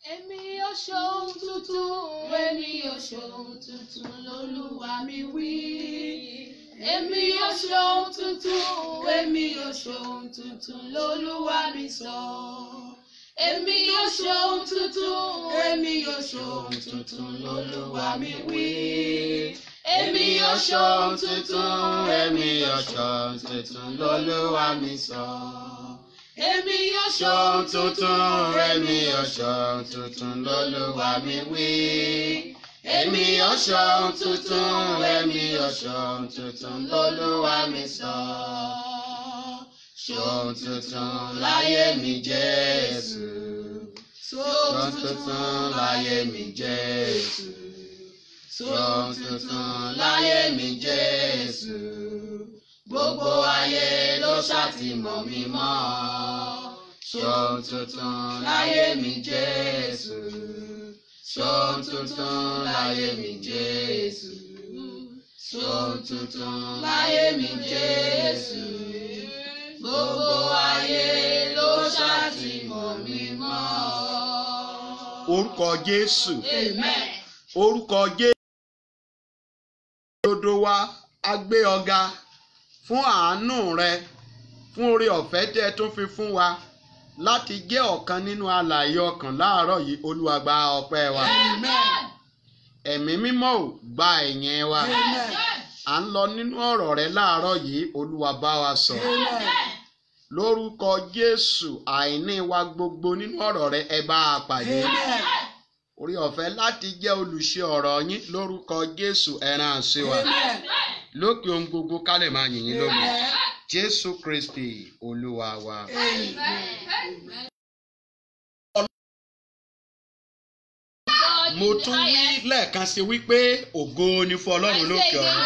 Èmi yóò ṣohun tuntun, èmi yóò ṣohun tuntun, lolúwa mi wí. Èmi yóò ṣohun tuntun, èmi yóò ṣohun tuntun, lolúwa mi sọ. Èmi yóò ṣohun tuntun, èmi yóò ṣohun tuntun, lolúwa mi wí. Èmi yóò ṣohun tuntun, èmi yóò ṣohun tuntun, lolúwa mi sọ. Èmi yóò ṣohun tuntun, èmi yóò ṣohun tuntun, lolúwa mi wí. Èmi yóò ṣohun tuntun, èmi yóò ṣohun tuntun, lolúwa mi sọ. Ṣohun tuntun láyé mi Jésù. Ṣohun tuntun láyé mi Jésù. Ṣohun tuntun láyé mi Jésù. Gbogbo ayé ló ṣàtìmọ̀ mi mọ́. Ṣohun tuntun láyé mi Jésù. Ṣohun tuntun láyé mi Jésù. Ṣohun tuntun láyé mi Jésù. Gbogbo ayé ló ṣàtìmọ̀ mi mọ́. orúkọ jésù Amen. orúkọ jésù dodo wa a gbé ọ̀gá fún àánú rẹ fún oore ọ̀fẹ́ tẹ́ ẹ tún fi fún wa láti jẹ́ ọ̀kan nínú alààyè ọkàn láàárọ̀ yìí olúwa gba ọpẹ́ wa Amen. ẹ̀mí mímọ́ ò gba ẹ̀yìn wa Amen. à ń lọ nínú ọ̀rọ̀ rẹ láàárọ̀ yìí olúwa bá wa sọ̀rọ̀ lórúkọ jésù àìní wa gbogbo nínú ọ̀rọ̀ rẹ ẹ bá a pàdé orí ọ̀fẹ́ láti jẹ́ olùṣe ọ̀rọ̀ yín lórúkọ jésù ẹran àṣẹ wa lókè ohun gbogbo ká lè máa yìn yín lógo jésù kristi olúwa wa. mo tún wí lẹ́ẹ̀kan sí wípé ògo ni fún ọlọ́run lókè ọ̀run.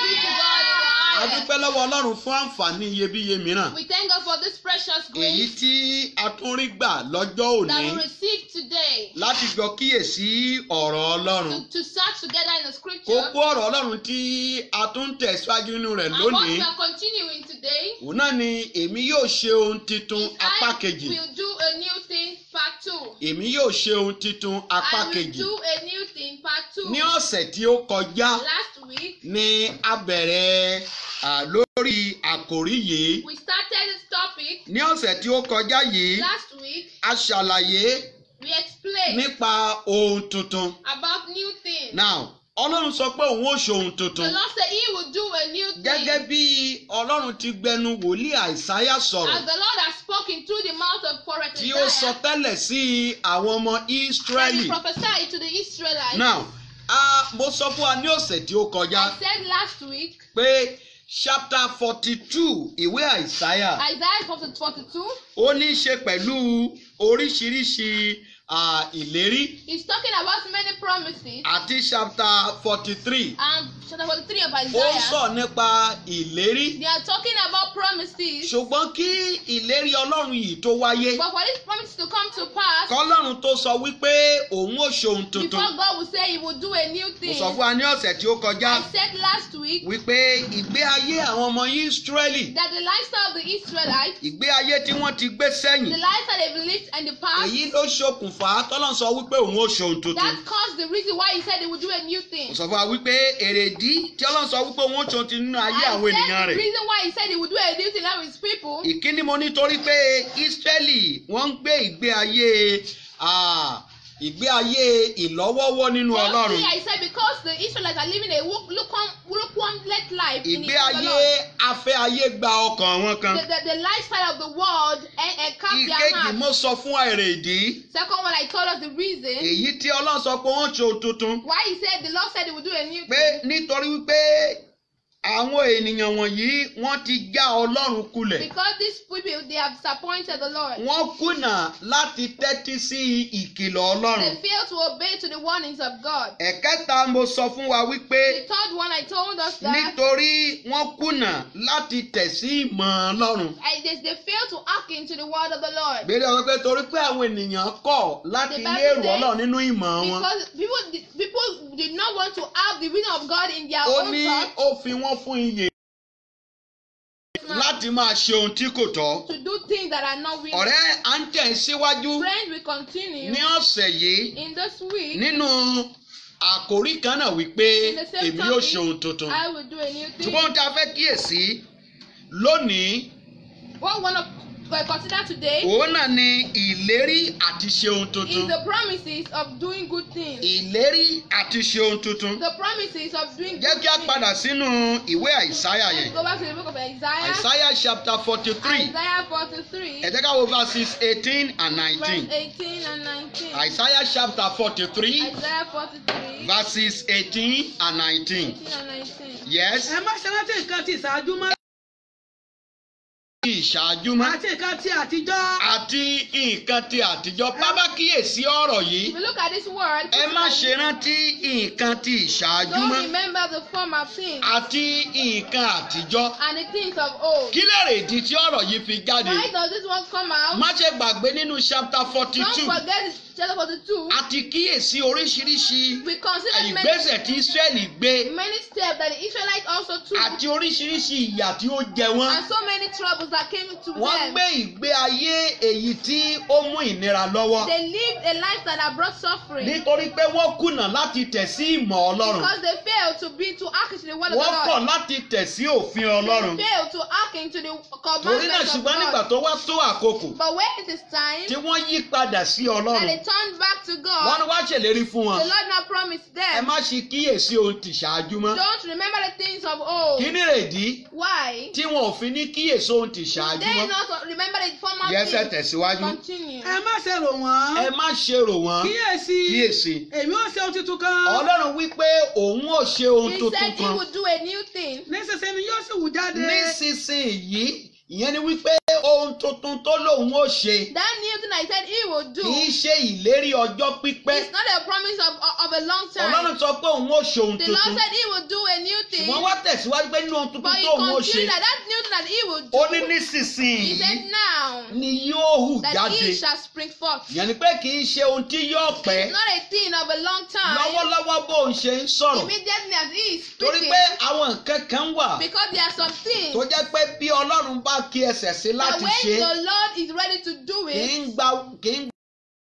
a dúpẹ́ lọ́wọ́ ọlọ́run fún àǹfààní iyebíye mìíràn We thank God for this precious èyí grace tí a tún rí gbà lọ́jọ́ that òní we received today láti jọ kíyèsí ọ̀rọ̀ ọlọ́run. to, to search together in the scripture. kókó ọ̀rọ̀ ọlọ́run tí a tún ń tẹ̀síwájú nínú rẹ̀ And what lónìí we are continuing today òun náà ni èmi yóò ṣe ohun titun is apá I kejì will do a new thing part two. èmi yóò ṣe ohun titun apá I will kejì do a new thing part two. ní ọ̀sẹ̀ tí ó kọjá Last week ni a bẹ̀rẹ̀ à, lórí àkòrí yìí we started this topic. ní ọ̀sẹ̀ tí ó kọjá yìí Last week a ṣàlàyé we explained nípa ohun tuntun about new things. now ọlọ́run sọ pé òun ó ṣe ohun The tuntun Lord said He will do a new thing. gẹ́gẹ́ bí ọlọ́run ti gbẹnu wòlíì àìsáyà sọ̀rọ̀ As the Lord has spoken through the mouth of prophet tí ó sọ Isaiah, tẹ́lẹ̀ sí àwọn ọmọ and he Ísírẹ́lì. prophesied to the Israelites. now a mo sọ fún wa ní ọ̀sẹ̀ tí ó kọjá I said last week, pé chapter forty two ìwé àìsáyà Isaiah chapter 42, ó ní í ṣe pẹ̀lú oríṣiríṣi à, ìlérí he's talking about many promises. àti chapter forty three And chapter 43 of ó ń Isaiah, sọ nípa ìlérí they are talking about promises. ṣùgbọ́n kí ìlérí ọlọ́run yìí tó wáyé But for these promises to come to pass, kọ́lọ́run tó sọ wípé òun ò ṣohun tuntun before God will say He will do a new mo thing, sọ fún wa ní ọ̀sẹ̀ tí ó kọjá I said last week wípé ìgbé ayé àwọn ọmọ Ísírẹ́lì that the lifestyle of the Israelites, ìgbé ayé tí wọ́n ti gbé the sẹ́yìn lifestyle they've lived in the past, èyí ló ṣokùnfà tọ́lọ́n sọ wípé òun ò ṣohun tuntun that caused the reason why He said He will do a new thing. mo sọ fún wa wípé èrèdí tí ọlọ́run sọ wípé òun ò ṣohun tuntun nínú ayé I àwọn ènìyàn said the rẹ̀ reason why He said He would do a new thing now with His people ìkíni mo nítorí pé Ísírẹ́lì wọ́n ń gbé ìgbé ayé ah, ìgbé ayé ìlọ́wọ́wọ́ nínú ọlọ́run Firstly, I said because the Israelites are living a luke- lukewarm, lukewarm-led life in ìgbé the ayé afẹ́ ayé gba ọkàn wọn kan the, the, the lifestyle of the world and, and cap their ìkejì heart. mo sọ fún wa èrèdí Second one, I told us the reason èyí tí ọlọ́run sọ pé wọ́n ṣohun tuntun why he said the Lord said he would do a new pé thing. nítorí wípé àwọn ènìyàn wọ̀nyí wọ́n ti já ọlọ́run kulẹ̀ Because these people they have disappointed the Lord. wọ́n kùnà láti tẹ́tí sí ìkìlọ̀ ọlọ́run They fail to obey to the warnings of God. ẹ̀kẹta mo sọ fún wa wípé The third one, I told us that nítorí wọ́n kùnà láti tẹ̀ sí ìmọ̀ ọlọ́run I, they, they fail to act into the word of the Lord. gbèrè ọ̀rọ̀ pé torí pé àwọn ènìyàn kọ̀ láti The lé Bible èrò says- ọlọ́run nínú ìmọ̀ wọn Because people, did- people did not want to have the wisdom of God in their ó own ní thoughts. ó fi wọ́n fún iyè láti láti máa ṣe ohun tí kò tọ́. to do things that are not willing. ọ̀rẹ́ à ń tẹ̀ síwájú Friends, we continue ní ọ̀sẹ̀ yìí in this week. nínú àkòrí kan náà wípé In the same èmi yóò topic, ṣe ohun tuntun. I will do a new thing. ṣùgbọ́n ohun tí a fẹ́ kíyèsí lónìí What we want to uh, consider today òun náà ni ìlérí àti ṣe ohun is tuntun. the promises of doing good things. ìlérí àti ṣe ohun tuntun. The promises of doing jẹ́ good kí a things. padà sínú ìwé àìsáyà Let's yẹn. go back to the book of Isaiah. àìsáyà chapter forty three Isaiah 43, ẹ jẹ́ ká wo verses eighteen and verse nineteen. 18 and 19. àìsáyà chapter forty three Isaiah 43, verses eighteen and nineteen. 18 and 19. yes. ẹ má ṣe rántí nǹkan ti ìṣáájú mọ́ ìṣáájú mọ́ àti nǹkan ti àtijọ́. àti nǹkan ti àtijọ́ bábá kíyèsí ọ̀rọ̀ yìí If you look at this word, ẹ má ṣe rántí nǹkan ti ìṣáájú don't mọ́ remember the former things àti nǹkan àtijọ́ and the things of old. kí lè rèdí tí ọ̀rọ̀ yìí fi jáde Why does this one come out? má ṣe gbàgbé nínú chapter forty Don't two forget it's chapter 42. àti kíyèsí oríṣiríṣi We consider many, ìgbésẹ̀ tí Ísírẹ́lì gbé many steps that the Israelites also took àti oríṣiríṣi ìyà tí ó jẹ wọ́n and so many troubles that came to wọ́n them. gbé ìgbé ayé èyí tí ó mú ìnira lọ́wọ́ They lived a life that brought suffering nítorí pé wọ́n kùnà láti tẹ̀ sí ìmọ̀ Ọlọ́run because they failed to be to act into the word of wọ́n the kọ̀ Lord. láti tẹ̀ sí òfin Ọlọ́run They failed to act into the torí náà commandments of ṣùgbọ́n nígbà God. tó wá tó àkókò But when it is time tí wọ́n yí padà sí and Ọlọ́run they turned back to wọ́n God, ní wá ṣèlérí fún wọn the Lord now promised ẹ them, má ṣe kíyèsí ohun tì ṣáájú mọ́ don't remember the things of kí old. ni rèdí Why? tí wọn ò fi ní kíyèsí ohun tì ṣáájú They mọ́ not remember the former yẹsẹ̀ things. tẹ̀síwájú Continue. ẹ má ṣe rò wọ́n. ẹ má ṣe rò wọ́n kíyèsí kíyèsí èmi ò ṣe ohun tuntun kan. Ọlọ́run wípé òun ò ṣe ohun He tuntun said he kan would do a new thing. nísinsìnyí ni yóò sì wù jáde. nísinsìnyí ìyẹn ni wípé ohun tuntun tó lòun ò ṣe That new thing I said he would do kì í ṣe ìlérí ọjọ́ pípẹ́ It's not a promise of, of a long time. Ọlọ́run sọ pé òun ò ṣe ohun The Lord tuntun said he would do a new thing. ṣùgbọ́n wá tẹ̀síwájú pé nínú ohun tuntun But he tó òun ò ṣe continued that that new thing that he would do. ó ní He nísinsìnyí said now ni yóò hù that jáde he shall spring forth. ìyẹn ni pé kì í ṣe ohun tí yóò pẹ́ It's not a thing of a long time. lọ́wọ́lọ́wọ́ bó ń ṣe ń sọ̀rọ̀ Immediately as he is torí speaking. pé àwọn nǹkan kan wà Because there are some things tó jẹ́ pé bí Ọlọ́run bá kí ẹsẹ̀ sí that láti when ṣe the Lord is ready to do kì í it, gba kì í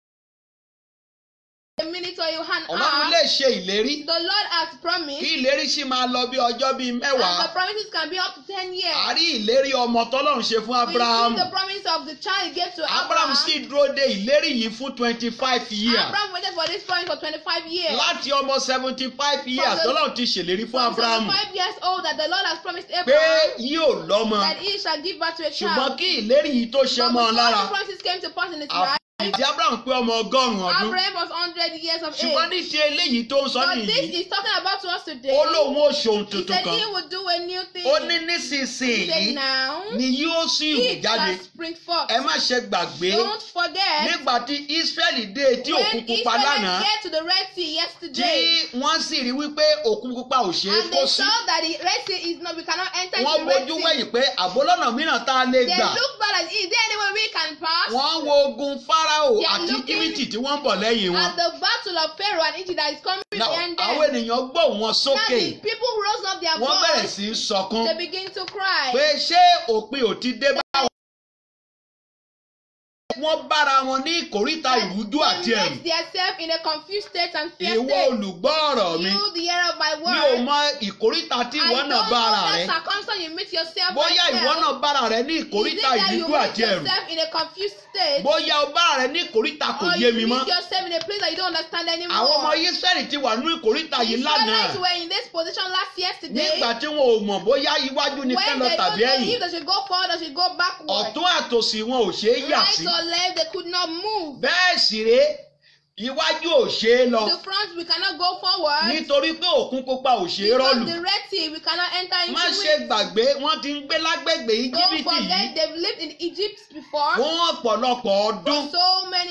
a minute or you hand Ọlọ́run out, lè ṣe ìlérí the Lord has kí promised, ìlérí sì máa lọ bí ọjọ́ bíi and the mẹ́wàá promises can be up to 10 years. a rí ìlérí ọmọ tọ́lọ́run ṣe fún We Abraham see the promise of the child he gave to Abraham Abraham. sì dúró de ìlérí yìí fún twenty five years Abraham waited for this promise for 25 years. láti ọmọ seventy five years the- tọ́lọ́run ti ṣèlérí fún From Abraham 75 years old that the Lord has promised pé Abraham yóò lọ́mọ that he shall give birth to a ṣùgbọ́n child. kí ìlérí yìí tó ṣe But mọ́ ọ before lára the promises came to pass in his àfi life, tí Abraham pé ọmọ ọgọ́rùn-ún ọdún Abraham was 100 years of ṣùgbọ́n age. ní ti eléyìí tó ń sọ But this nìyí is talking about to us today. ó lóun ó ṣe ohun He tuntun said kan he would do a new thing. ó ní He nísinsìnyí said now, ni yóò sì hù it jáde shall spring forth. ẹ má ṣe gbàgbé Don't forget, nígbà tí Ísírẹ́lì dé etí when òkun pupa lánàá Israelites get to the Red Sea tí yesterday, wọ́n sì rí wípé òkun pupa ò ṣeé and kó they sí saw that the Red Sea is not, we cannot enter into wọ́n the Red bójú Sea. wẹ̀yìn pé àbólọ́nà mìíràn tá a lè They gbà look back and is there any way we can pass? wọ́n wo ogun Fáráò They are àti looking Íjíbítì tí wọ́n ń bọ̀ lẹ́yìn wọn At the battle of Pharaoh and Egypt that is coming to Now, end àwọn them. ènìyàn gbóhùn wọn Now sókè the people rose up their wọ́n bẹ̀rẹ̀ voice. sí í sọkún They begin to cry. pé ṣé òpin ò ti dé bá wọn. wọ́n bára wọn ní ìkóríta ìrújú àti They ẹ̀rù met themselves in a confused state and fear ìwọ state. olùgbọ́ ọ̀rọ̀ mi You, the hearer of my mi ò word. mọ ìkóríta tí I ìwọ don't náà know bára rẹ that circumstance you meet yourself bóyá right ìwọ now. náà bára rẹ ní Is it ìkóríta that you ìrújú meet àti ẹ̀rù yourself in a confused state? bóyá o bára rẹ ní ìkóríta kò Or yé you mi meet mọ́ yourself in a place that you don't understand anymore. àwọn ọmọ Ísírẹ́lì ti wà ní ìkóríta The yìí lánàá Israelites were in this position last yesterday. nígbà tí wọn ò mọ̀ bóyá iwájú ni kán when lọ they don't tàbí know ẹ̀yìn if they should go forward or should go backward. ọ̀tún àtòsì wọn ò ṣeé yà right sí or left, they could not move. bẹ́ẹ̀ sì rèé iwájú ò ṣeé lọ The front, we cannot go forward. nítorí pé òkun pupa ò ṣeé because rọ́ọ̀lù the Red Sea, we cannot enter into má ṣe it. gbàgbé wọ́n ti ń gbé lágbègbè Don't íjíbítì yìí forget, they've lived in Egypt before fún ọ̀pọ̀lọpọ̀ for ọdún so many years.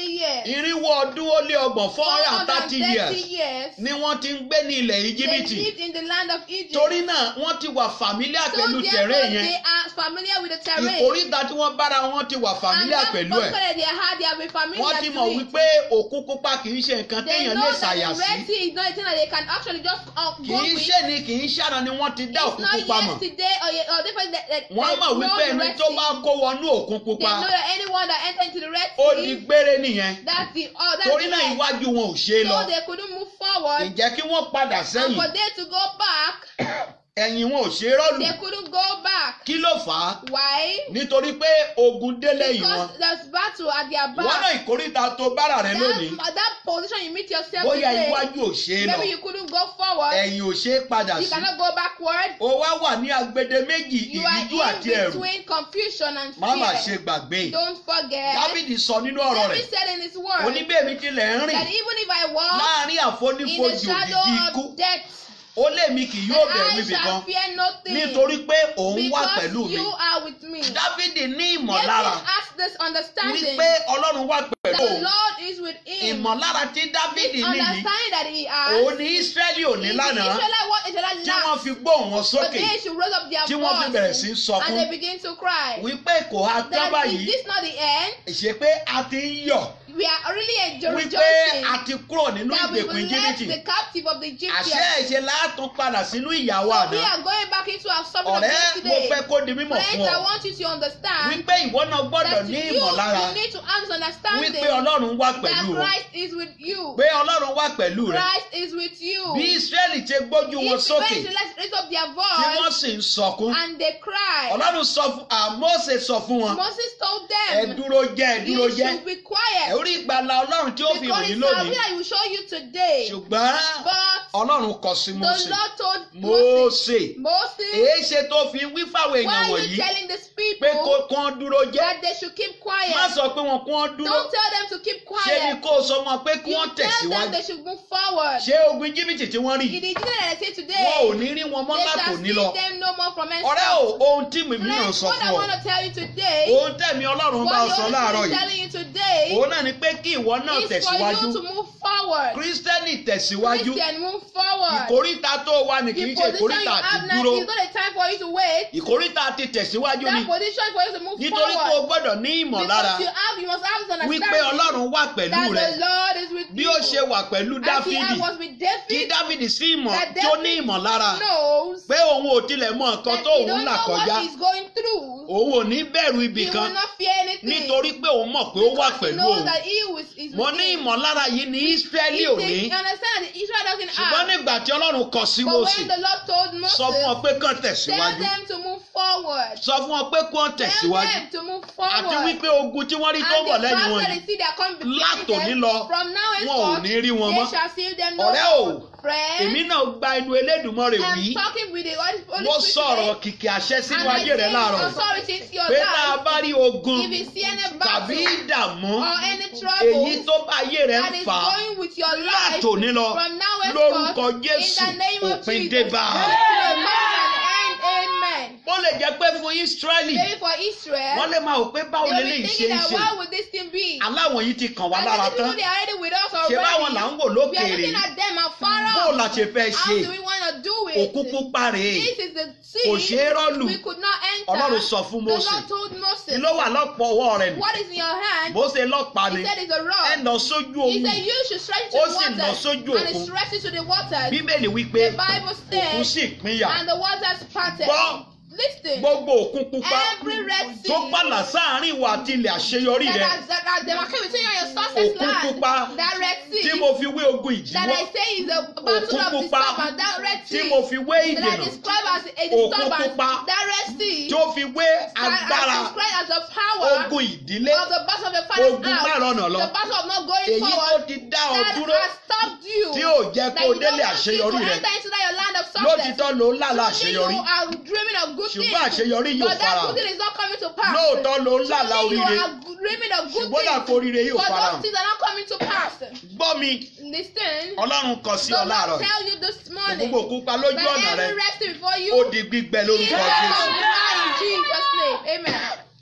irinwó ọdún ó lé ọgbọ̀n four hundred and thirty 430 years years. ni wọ́n ti ń gbé ní ilẹ̀ They íjíbítì lived in the land of Egypt. torí náà wọ́n ti wà familiar so pẹ̀lú therefore tẹ̀rẹ́ yẹn they are familiar with the terrain. ìkóríta tí wọ́n bára wọn ti wà and familiar that pẹ̀lú postcode ẹ̀ that they had, they have been familiar wọ́n ti to mọ̀ it. wípé òkú pupa kì í ṣe nǹkan They téèyàn know lè that ṣàyà the sí Red Sea is not a thing that they can actually just uh, kì go í with. ṣe ni kì í ṣàna ni wọ́n ti dá It's òkú not pupa mọ̀ yesterday or, ye- or different. That, that, wọ́n they mọ̀ know wípé the ẹni Red tó Sea. bá kó wọnú òkun They pupa know that anyone that enter into the Red ó di Sea, gbére nìyẹn that's the oh, that's torí the náà end. iwájú wọn ò ṣe é lọ So they couldn't move forward. ǹjẹ́ kí wọ́n padà And sẹ́yìn for them to go back, ẹ̀yìn wọn ò ṣe é rọ́ọ̀lù they couldn't go back. kí ló fà á Why? nítorí pé ogun dé lẹ́yìn wọn Because there's battle at their wọ́n náà back. ìkóríta tó bára rẹ lónìí That, that position you meet yourself bóyá today, iwájú ò ṣe é lọ maybe you couldn't go forward. ẹ̀yìn ò ṣe é padà You sí cannot go backward. ó wá wà ní agbede méjì You are ìríjú àti in ẹ̀rù between confusion and má má ṣe fear. gbàgbé Don't forget. dábìdì sọ nínú ọ̀rọ̀ David rẹ̀ said in his word oníbẹ̀mí tilẹ̀ ń that rìn even if I walk láàrin in the àfonífojì shadow òjijì ikú of death, ó lèmi kì yóò then bẹ̀rù I ibì shall kan fear nothing. nítorí pé òun wà because pẹ̀lú mi you are with me. dábìdì ní David ìmọ̀lára has this understanding wípé ọlọ́run wà pẹ̀lú that the òun Lord is with him. ìmọ̀lára tí dábìdì This ní yìí understanding that he has òun ní ísírẹ́lì ò ní is the lánàá Israelite what Israelite tí wọ́n lacked. fi gbóhùn wọn But sókè they should raise up their tí wọ́n fi bẹ̀rẹ̀ sí í voice sọkún and they begin to cry. wípé kò ha tán That is báyìí this not the end? ṣe pé a ti ń yọ̀ We are really enjoy- wípé rejoicing a ti kúrò nínú that we ìgbèkùn will left íjíbítì the captive of the àṣẹ Egyptians. ìṣe látún padà sínú ìyàwó So we àná are going back into our subject of ọ̀rẹ́ mo yesterday. fẹ́ kó di mímọ̀ fún Friends, I ọ want you to understand wípé ìwọ náà gbọ́dọ̀ that ní you, ìmọ̀lára you need to have this understanding wípé ọlọ́run wà that pẹ̀lú ọ Christ is with you. pé ọlọ́run wà pẹ̀lú rẹ Christ is with you. bí ísírẹ́lì ṣe gbójú wọn If sókè when let's raise up their tí wọ́n voice sì ń sọkún and they cry, ọlọ́run sọ fún àmọ́sẹ̀ sọ fún wọn Moses told ẹ them, dúró jẹ́ ẹ dúró you jẹ́ should be quiet. orí ìgbàlà ọlọ́run tí ó fi Because hàn yín it's a lónìí will I will show you today. ṣùgbọ́n But ọlọ́run kọ sí the Mósè Lord told Moses, Mósè Moses, èé ṣe tó fi wí fáwọn why èèyàn are you wọ̀nyí telling these pé kó people kán dúró jẹ́ that they should keep quiet? má sọ pé wọn kán dúró Don't tell them to keep ṣé ni quiet. kó o sọ wọn pé kí You wọ́n tell them tẹ̀síwájú they should move forward. ṣé ogun jìbìtì tí wọ́n rí In the Egyptian that I say wọn ò today, ní rí wọn mọ́ they látò shall ní see lọ them no more from ọ̀rẹ́ o henceforth. ohun tí mi mìíràn Friends, sọ what I fún ọ want to tell you today, ohun tẹ̀mí ọlọ́run bá what the sọ Holy láàárọ̀ Spirit is yìí telling you today, òun náà ni pé kí ìwọ náà is for tẹ̀síwájú you to move forward. kírísítẹ́nì tẹ̀síwájú Christian, move forward. ìkóríta tó wà ní kì The í ṣe position ìkóríta you àti have now dúró is not a time for you to wait. ìkóríta ti tẹ̀síwájú ni That position for you to move nítorí pé o forward. gbọ́dọ̀ ní ìmọ̀lára Because you have, you must have this wípé understanding ọlọ́run wà pẹ̀lú that rẹ the Lord is with bí you. ó ṣe wà pẹ̀lú As he dáfídì was with kí David, dáfídì sí ìmọ̀ that tí ó ní David ìmọ̀lára knows pé òun ò tilẹ̀ mọ nǹkan that tó he òun don't là know kọjá what he's going through. òun ò ní bẹ̀rù ibì He kan will not fear anything. nítorí pé òun mọ̀ pé ó wà because he pẹ̀lú knows òun that he was, is mo with ní him. ìmọ̀lára yìí ní ísírẹ́lì He ò thinks- ní you understand that Israel doesn't ṣùgbọ́n have. nígbà tí ọlọ́run kọ sí But Mósè when the Lord told Moses, sọ fún ọ pé kán tell tẹ̀síwájú them to move forward. sọ fún ọ pé kán Tell tẹ̀síwájú them to move àti forward. wípé ogun tí wọ́n rí tó And bọ̀ the lẹ́yìn battle wọn that yìí they see that come behind látòní them, lọ from now wọn ò henceforth, ní rí wọn they mọ́ shall see them no ọ̀rẹ́ o more. Friends, èmi náà gba inú Elédùmarè wí I'm talking with the Holy Holy mo Spirit sọ̀rọ̀ today, kìkì àṣẹ sínú and I ayé rẹ say láàárọ̀ yìí authority into your pé tá a life. bá rí ogun If you see any tàbí battle ìdààmú or any èyí trouble tó bá ayé rẹ that ń is fà á going with your life, látòní lọ from now lórúkọ henceforth, Jésù in the name of òpin Jesus, dé bá a. there will come an end. Amen. ó lè jẹ́ pé fún Ísírẹ́lì Maybe for Israel, wọ́n lè máa wò pé báwo they will lélẹ́yìí be ṣe thinking ń that ṣe why would this thing be? aláwọ̀ yìí ti kàn wá And lára the people tán they are already with us ṣé báwọn là ń already. wò We are lókèèrè looking at them afar bó la off. ṣe fẹ́ How ṣe do we want to do òkú it? pupa rèé This is the kò sea ṣeé rọ́ọ̀lù we could not enter. Ọlọ́run sọ fún The Mósè Lord told kí Moses, ló wà lọ́pọ̀ ọwọ́ rẹ̀ nù what is in your hand? Mósè lọ́pàá ni He said it's a ẹ rod. lọ sójú He omi said you should stretch to Ó the sì lọ waters. sójú And òkun. he stretched it to the waters. bíbélì wípé The Bible òkun says, sì pínyà and the waters parted. Gbọ́. Listen. gbogbo òkun pupa Every Red Sea tó pàlà sáàárín ìwà àti ilẹ̀ àṣeyọrí that rẹ has, that has demarcated between you and your success Òkun land. pupa That Red tí Sea. mo fi wé ogun that ìdíwọ́ I say is a battle Òkun of pupa disturbance. That Red tí Sea. mo fi wé that I ìdènà describe as a Òkun disturbance. pupa That Red Sea. tó fi wé agbára I describe as the power ogun ìdílé of the battle of the father's ogun house. márùn ọ̀nà lọ The battle of not going èyí tó forward. ti dá ọ That dúró has stopped you. tí ò jẹ́ that kó o you don't délé want you to àṣeyọrí rẹ enter into that your land of success. lótìtọ́ ló ń lálà Truly àṣeyọrí you are dreaming of good ṣùgbọ́n things. àṣeyọrí yóò But that fara good thing is not coming to pass. lóòótọ́ ló ń lálà Truly you oríire are dreaming of good ṣùgbọ́n things. dàpọ̀ oríire yóò But fara those things are not coming to pass. gbọ́ mi Listen. ọlọ́run kọ sí The ọ Lord láàárọ̀ tell you this morning. gbogbo òkúpa lójú That ọ̀nà rẹ every resting before you. ó di gbígbẹ lórúkọ Yes, Jésù in Jesus' name. Amen.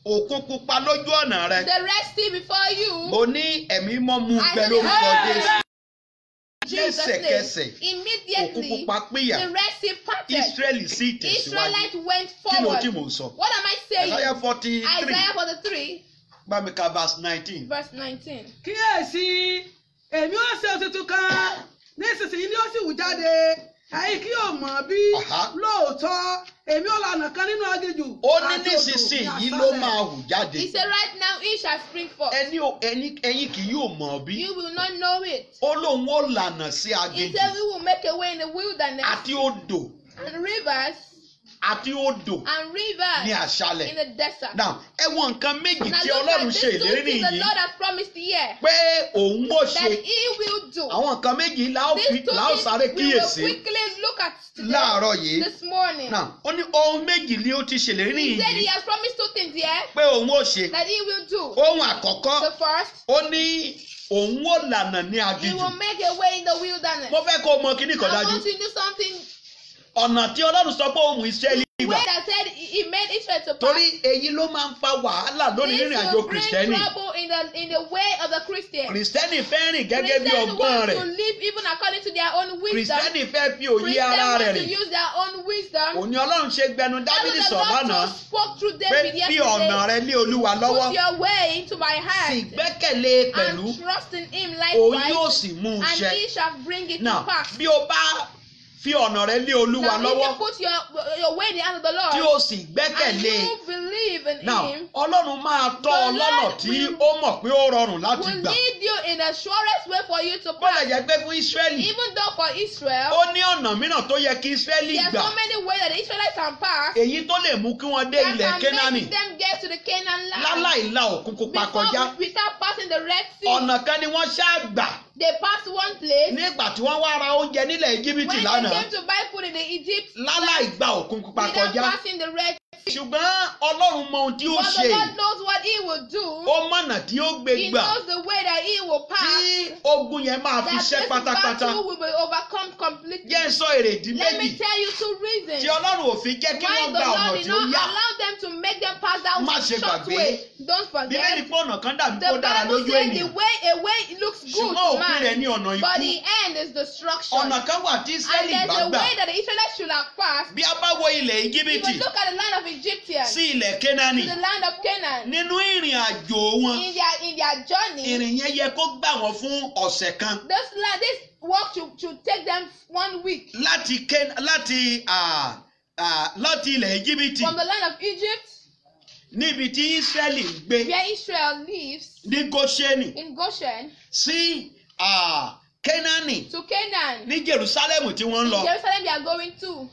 òkun pupa lójú ọ̀nà rẹ The Red Sea before you. mo ní ẹ̀mí mọ́ mu I gbẹ said, lórúkọ "Ah!" jésù Jesus' lẹ́sẹ̀kẹsẹ̀ name. òkun Immediately, pupa pínyà the Red Sea parted. israẹli sì tẹ̀síwájú Israelites went kí ló tí forward. mò ń sọ What am I saying? Isaiah forty three Isaiah 43, bá mi ka verse nineteen verse 19. kíyèsí èmi ó ṣe tuntun kan nísinsìnyí ni ó sì wù jáde ẹ̀yin kí yóò mọ̀ bí Aha. lóòótọ́ èmi ó lànà kan nínú aginjù ó ní àti odò nísinsìnyí ní ló aṣálẹ̀. máa hù jáde He said, Right now, it shall spring forth. ẹni ò- ẹni ẹ̀yin kì yóò mọ̀ bí You will not know it. ó lóun ó lànà sí He aginjù said, We will make a way in the wilderness àti odò and rivers àti odò and ní rivers àṣálẹ̀ in the desert. now ẹ wo nǹkan méjì Now tí look ọlọ́run at ṣe these two ìlérí things the nìyí Lord has promised here pé òun ó that ṣe He will do. àwọn nǹkan méjì la ó fi These two la ó sáré things we will kíyèsí quickly look at today, láàárọ̀ yìí this morning. now ó ní ohun méjì ni ó ti ṣèlérí He said He nìyí has promised two things here pé òun ó ṣe that He will do. ohun àkọ́kọ́ The first, ó ní òun ó lànà ní He aginjù will make a way in the wilderness. mo fẹ́ kó o mọ kíní kan I dájú want to do something ọ̀nà tí ọlọ́run sọ pé òun ìṣẹ́lẹ̀ way ìgbà that said He he made Israel to pass. torí èyí ló máa ń fa wàhálà lónìí This nínú àjò will bring kìrìsìtẹ́nì trouble in the in the way of the Christian. kìrìsìtẹ́nì fẹ́ rìn gẹ́gẹ́ bí Christians ọgbọ́n want rẹ̀ to live even according to their own wisdom. kìrìsìtẹ́nì fẹ́ fi òye Christians ara want rẹ̀ to rìn use their own wisdom. òní ọlọ́run ṣe gbẹnu That's dábìlì what the sọ̀ Lord lánàá so spoke through pé David fi ọ̀nà yesterday. rẹ lé olúwa lọ́wọ́ Put your way into my sì heart gbẹ́kẹ̀lé pẹ̀lú and trust in Him òun yóò likewise, sì mú un and ṣẹ He shall bring it náà to pass. bí o bá fi ọ̀nà rẹ lé olúwa Now, if lọ́wọ́ you put your your way in the hand of the tí Lord o sì and gbẹ́kẹ̀lé you believe in náà Him, ọlọ́run máa tọ́ ọ The lọ́nà Lord tí will- ó mọ̀ pé ó rọrùn láti will gbà lead you in the surest way for you to bó lè pass. jẹ́ pé fún ísírẹ́lì Even though for Israel, ó ní ọ̀nà mìíràn tó yẹ kí ísírẹ́lì there are gbà so many ways that the Israelites can pass èyí tó lè mú kí wọ́n dé ilẹ̀ that kénáánì can make them get to the Canaan land láláì la òkun pupa kọjá before without passing the Red Sea. ọ̀nà kan ni wọ́n ṣáà gbà They passed one place. nígbà tí wọ́n wá ra oúnjẹ nílẹ̀ íjíbítì When they lánàá came to buy food in the Egypt, láláì gba òkun pupa without kọjá passing the Red Sea. ṣùgbọ́n ọlọ́run mọ ohun tí ó But ṣe the Lord knows what He will do. ó mọ̀nà tí ó gbé He gbà knows the way that He will pass. tí ogun yẹn máa fi That ṣẹ́ this pátápátá battle will be overcome completely. jẹ́ ń sọ èrèdí Let méjì me tell you two reasons. tí ọlọ́run ò fi jẹ́ kí Why wọ́n the gba ọ̀nà Lord did tí ó not yá allow them to make them pass that Má ṣe short gbàgbé. way. Don't bíbélì forget. pé ọ̀nà kan dàbí The kó dára Bible lójú says the ènìyàn way a way looks good ṣùgbọ́n to òpin rẹ̀ man, ní ọ̀nà but ikú the end is destruction. ọ̀nà kan wà tí And israẹli there's bá a gbà way that the Israelites should have passed. bí a bá wo ilẹ̀ If íjíbítì you look at the land of Egyptians, sí ilẹ̀ kénáánì to the land of Canaan, nínú ìrìn àjò wọn in their in their journey, ìrìn yẹn yẹ kó gbà wọ́n fún ọ̀sẹ̀ kan this land, this walk should, should take them one week láti Kén- láti ah, ah, láti ilẹ̀ íjíbítì from the land of Egypt, níbi tí israẹli ń gbé where Israel lives, ní goshenì in Goshen, sí ah, kénáánì to Canaan. ní jerusalem tí wọ́n ń lọ Jerusalem they are going to.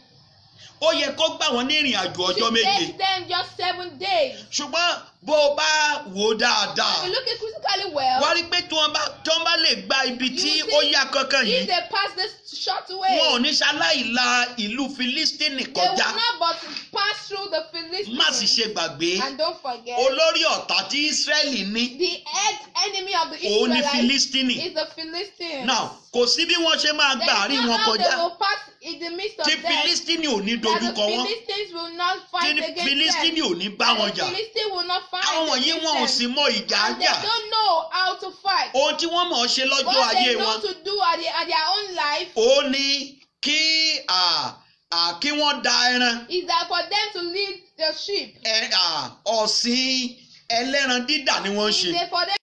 ó yẹ kó gbà wọ́n ní ìrìn àjò ọjọ́ Should méje take them just seven days. ṣùgbọ́n bó o bá wò ó dáadáa If you look at critically well, wá rí pé tí wọ́n bá tí wọ́n bá lè gba ibi You tí see, ó yá kankan if yìí they pass this short wọn ò way, ní ṣaláì la ìlú filistini they will kọjá not but pass through the má sì Philistines. ṣe gbàgbé And don't forget, olórí ọ̀tá tí israẹli ní the head enemy of the òun ní Israelites filistini is the Philistines. now kò sí bí wọ́n ṣe máa There gbà is àárín no wọn how they kọjá will pass in the midst of tí them. filistini ò ní That the dojúkọ wọn Philistines will not tí fight against filistini them. ò ní bá And wọn the jà Philistines will not fight àwọn wọ̀nyí against wọn ò them. sì mọ ìjà And they jà don't know how to fight. ohun tí wọ́n mọ̀ ọ́ ṣe lọ́jọ́ What ayé they know wọn to do at, the, at their own life ó ní kí à, à, kí wọ́n da ẹran is that for them to lead the sheep. ẹ, à, ọ̀sìn ẹlẹ́ran dídà ni wọ́n ń Is ṣe they for them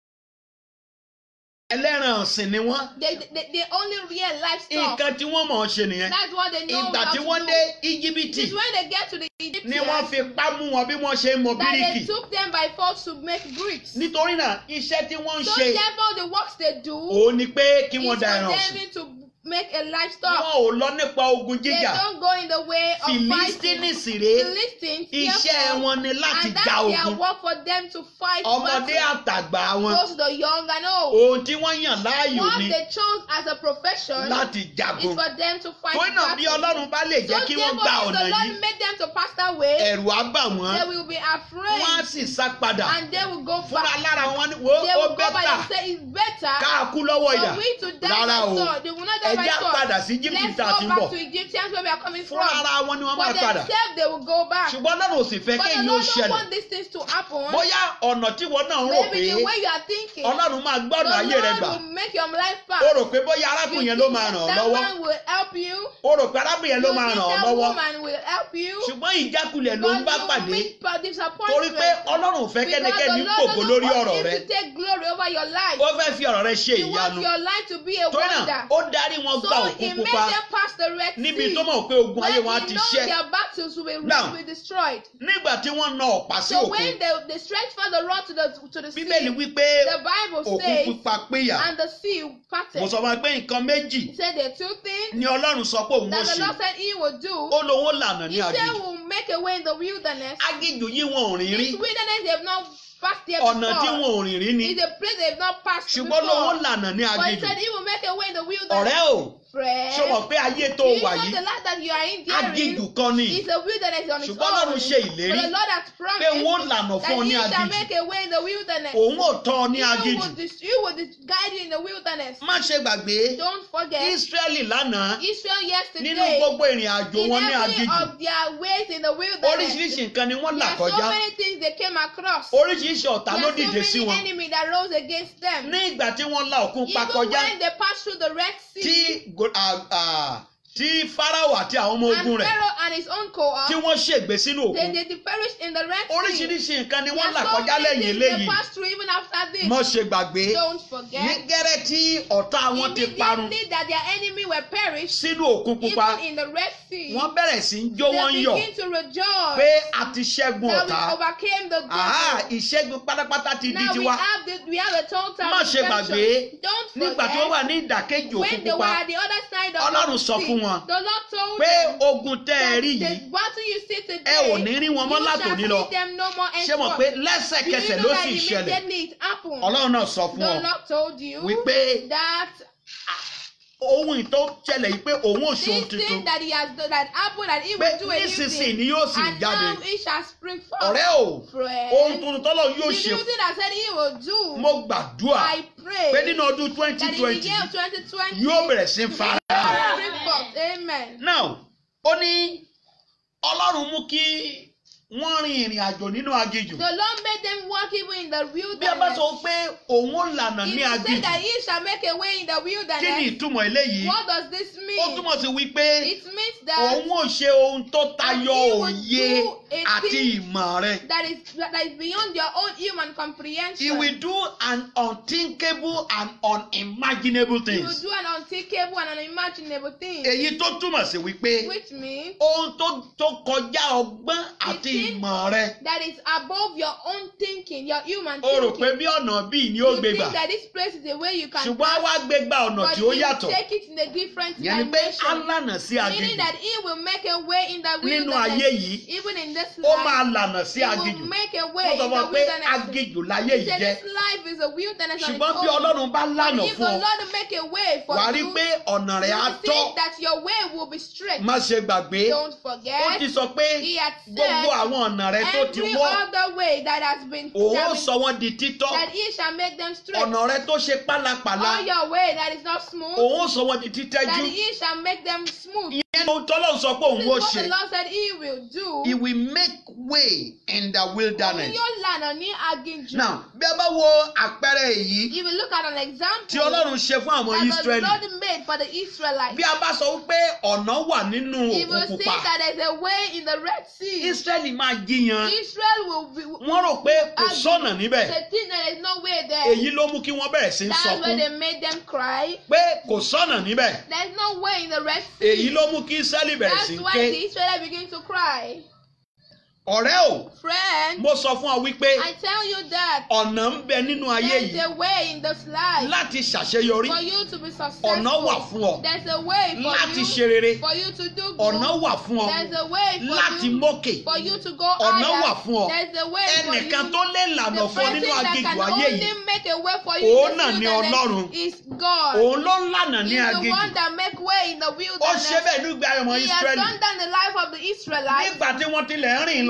ẹlẹ́ran ọ̀sìn ni wọ́n they, they, they only real livestock. nǹkan tí wọ́n mọ̀ ọ́ ṣe nìyẹn That's what they know ìgbà how tí to wọ́n do. dé íjíbítì It's when they get to the ni Egyptians wọ́n fi pá mú wọn bí wọ́n ṣe ń mọ that bíríkì they took them by force to make bricks. nítorí náà iṣẹ́ tí wọ́n ń So ṣe therefore the works they do òun ni pé kí is wọ́n for da ẹran them ọ̀sìn to make a livestock. wọn ò lọ nípa ogun They jíjà don't go in the way of fìlísítínì fighting. sì rèé Philistines, iṣẹ́ therefore, wọn ni láti and ja that's their ogun work for them to fight ọmọdé battle. àtàgbà wọn Both the young and old. ohun tí wọ́n yàn láàyò What ni they chose as a profession láti is jagun for them to fight torí náà bí battle. ọlọ́run bá lè jẹ́ So kí wọ́n gba therefore, if ọ̀nà the yìí Lord made them to pass that way, ẹ̀rù á bà wọ́n they will be wọ́n á afraid sì sá padà and they will go fúnra back. lára wọn ni wo They ó will go back bẹ́tà and say it's better ká kú lọ́wọ́ ìyà For we to die rárá by o sword. They will not die by ẹja sword. padà sí Egypt Let's tá a ti go ń back bọ̀ to Egyptians where we are coming fún from. ara wọn ni wọ́n For máa padà themselves, they will go back. ṣùgbọ́n Ọlọ́run ò sì fẹ́ But the kéyìn ó Lord don't ṣẹlẹ̀ want these things to happen. bóyá ọ̀nà tí wọn náà ń rò pé Maybe the way you are thinking. Ọlọ́run máa The gbọ́dọ̀ ayé rẹ Lord gbà will make your life ó pass. rò pé bóyá arákùnrin yẹn ló máa ràn ọ́ that lọ́wọ́ one will help you. ó rò pé arábìnrin yẹn ló You máa think ràn ọ́ that lọ́wọ́ woman will help you. ṣùgbọ́n ìjákulẹ̀ ló ń bá But you pàdé meet per torí disappointment. pé Ọlọ́run ò fẹ́ Because kẹ́nikẹ́ni the Lord kòkó doesn't lórí want ọ̀rọ̀ you rẹ to take glory over your life. ó fẹ́ fi ọ̀rọ̀ rẹ ṣe He wants ìyanu your life to be a torí náà wonder. ó darí wọn gba So òkú he made pupa them pass the Red níbi Sea. tó mọ̀ pé ogun ayé When wọn á he ti knows ṣẹ́ their battles will be, Now, will be destroyed. nígbà tí wọ́n na ọ̀pá sí So òkun when they, they stretched for the rod to the to the bíbélì sea, wípé the Bible òkun says, pupa péyà and the sea mo parted. sọ fún wa pé nǹkan méjì He said there are two things ni Ọlọ́run sọ pé òun ó that the ṣe Lord said He will do. ó lóun ó lànà ní He said aginjù will make a way in the wilderness. aginjù yìí wọn ò rìn rí This wilderness they have not passed there ọ̀nà tí before. wọn ò rìn rí ni It's a place they have not passed ṣùgbọ́n lóun ó before. lànà ní But he aginjù said he will make a way in the wilderness. ọ̀rẹ́ o Friend, ṣé o mọ̀ pé ayé tó do you wà know yìí the life that you are in aginjù there kan ni is a wilderness on its Ṣùgbọ́n own. Ọlọ́run ṣe ìlérí But the Lord has pé promised òun ó lànà fún ọ that ní he shall aginjù make a way in the wilderness. òun ò tọ́ ọ ní He aginjù will, dis- he will dis- guide you in the wilderness. má ṣe gbàgbé Don't forget, Ísírẹ́lì lánàá Israel nínú yesterday, gbogbo ìrìn àjò in wọn ní every aginjù of their ways in the wilderness, oríṣiríṣi nǹkan ni wọ́n là there are so kọjá many things they came across. oríṣiríṣi ọ̀tá There ló are so dìde sí many wọn enemy that rose against them. ní ìgbà tí wọ́n la òkun pa Even kọjá when they passed through the Red tí Sea, go- à- à, tí Fáráò àti àwọn ọmọ and ogun rẹ̀ Pharaoh and his own cohort, tí wọ́n ṣègbè sínú they, òkun they, they perished in the Red Sea. oríṣiríṣi nǹkan ni There wọ́n là are so kọjá many lẹ́yìn things they eléyìí passed through even after this. mọ́ ṣe gbàgbé Don't ní forget. gẹ́rẹ́ tí ọ̀tá wọn ti parun Immediately that their enemy were perished, sínú òkun pupa even in the Red Sea, wọ́n bẹ̀rẹ̀ sí í jó wọ́n ń they yọ̀ begin to rejoice pé a ti ṣẹ́gun that ọ̀tá we overcame the àhá devil. ìṣẹ́gun pátápátá ti di Now we tiwa have the, we have a total Má ṣe gbàgbé, redemption. Don't nígbà tí wọ́n wà forget ní ìdàkejì òkun when they were pupa at the other side of Ọlọ́run the sọ sea, fún wọn the Lord told pé them ogun tẹ́ ẹ that rí the yìí battle you see today, ẹ ò ní rí wọn mọ́ you látòní shall lọ see them no more ṣé mọ̀ pé henceforth. Do you lẹ́sẹ̀kẹsẹ̀ know ló that sì ṣẹlẹ̀ immediately it happened? Ọlọ́run náà sọ fún The ọ Lord told you wípé that ohun ìtó ṣẹlẹ̀ yìí pé òun ò ṣe ohun this tuntun thing that he has done, that happened, that he pé will do a new nísinsìnyí thing, ni yóò sì and jáde now it shall spring forth. ọ̀rẹ́ o ohun Friend, tuntun tọ́lọ̀ yóò the ṣe new thing that said he will do, mo gbàdúrà I pray pé nínú ọdún twenty that in the twenty year of 2020, yóò bẹ̀rẹ̀ sí í fara it will spring forth. Amen. now ó ní Ọlọ́run mú kí wọ́n rin ìrìn àjò nínú aginjù The Lord made them walk even in the bí a bá wilderness. sọ pé òun ó lànà He ní said aginjù that he shall make a way in the kí ni wilderness. ìtumọ̀ eléyìí What does this ó mean? túmọ̀ sí wípé It means that òun ò ṣe ohun tó tayọ he will òye do a àti thing ìmọ̀ rẹ that is that is beyond your own human he comprehension. will do an unthinkable and unimaginable He will things do an unthinkable and unimaginable thing. èyí tó túmọ̀ sí wípé Which means ohun tó tó kọjá ọgbọ́n àti thing ìmọ̀ rẹ that is above your own thinking, your human o rò thinking. pé bí ọ̀nà bíi ni ó you gbé think gbà that this place is the way you can ṣùgbọ́n á pass, wá gbé gba ọ̀nà but tí he ó will yàtọ̀ take it in a different ìyẹn ni pé á dimension. lànà sí Meaning aginjù that he will make a way in the nínú wilderness. ayé yìí Even in this ó life, máa lànà sí he aginjù will make a wọ́n way sọ in fún the ọ pé wilderness. aginjù láyé He yìí said jẹ́ this life is a wilderness on its ṣùgbọ́n bí own. ọlọ́run bá lànà If the fún ọ Lord make a way for wàá rí you, pé ọ̀nà rẹ̀ á you will tọ́ see that your way will be straight. má ṣe gbàgbé Don't ó forget, ti sọ pé he had gbogbo said àwọn ọ̀nà rẹ tó ti every wọ́ other way that has been, òun ó that, been sọ wọ́n di títọ́ that he shall make them straight. ọ̀nà rẹ tó ṣe pálapàla All your way that is not smooth, òun ó sọ wọ́n di títẹ́jú that he shall make them smooth. ìyẹn ló tọ́lọ́ sọ pé òun This ó is what ṣe the Lord said he will do. he will make way in the Òun wilderness. yóò lànà ní aginjù. now bí a bá wo àpẹẹrẹ èyí If you look at an example tí ọlọ́run ṣe fún àwọn that the Ísírẹ́lì Lord made for the Israelites, bí a bá sọ wípé ọ̀nà wà nínú if you òkun see pupa that there's a way in the Red Sea, Ísírẹ́lì máa jiyàn Israel will be. wọ́n rò pé kò sọ́nà níbẹ̀ They think that there's no way there. èyí ló mú kí wọ́n bẹ̀rẹ̀ sí í That's why sọkún they made them cry. pé kò sọ́nà níbẹ̀ There's no way in the Red Sea. èyí ló mú kí Ísírẹ́lì bẹ̀rẹ̀ That's sí í why ké the Israelites begin to cry. ọ̀rẹ́ o Friend, mo sọ fún ọ wípé I tell you that ọ̀nà ń bẹ nínú ayé there's yìí a way in this life láti ṣàṣeyọrí for you to be successful. ọ̀nà wà fún ọ There's a way for láti you ṣe rere for you to do good. ọ̀nà wà fún ọ There's a way for láti you mókè for you to go ọ̀nà higher. wà fún ọ There's a way for ẹnìkan you. tó lè lànà The fún ọ person nínú that aginjù can ayé only yìí make a way for you Òun in náà this ni wilderness Ọlọ́run. is God. òun ló ń lànà ní He's the aginjù one that make way in the ó wilderness. ṣe bẹ́ẹ̀ nígbà ọmọ He has Ísírẹ́lì done that in the life of the Israelites. nígbà tí wọ́n tilẹ̀ ń rìn lọ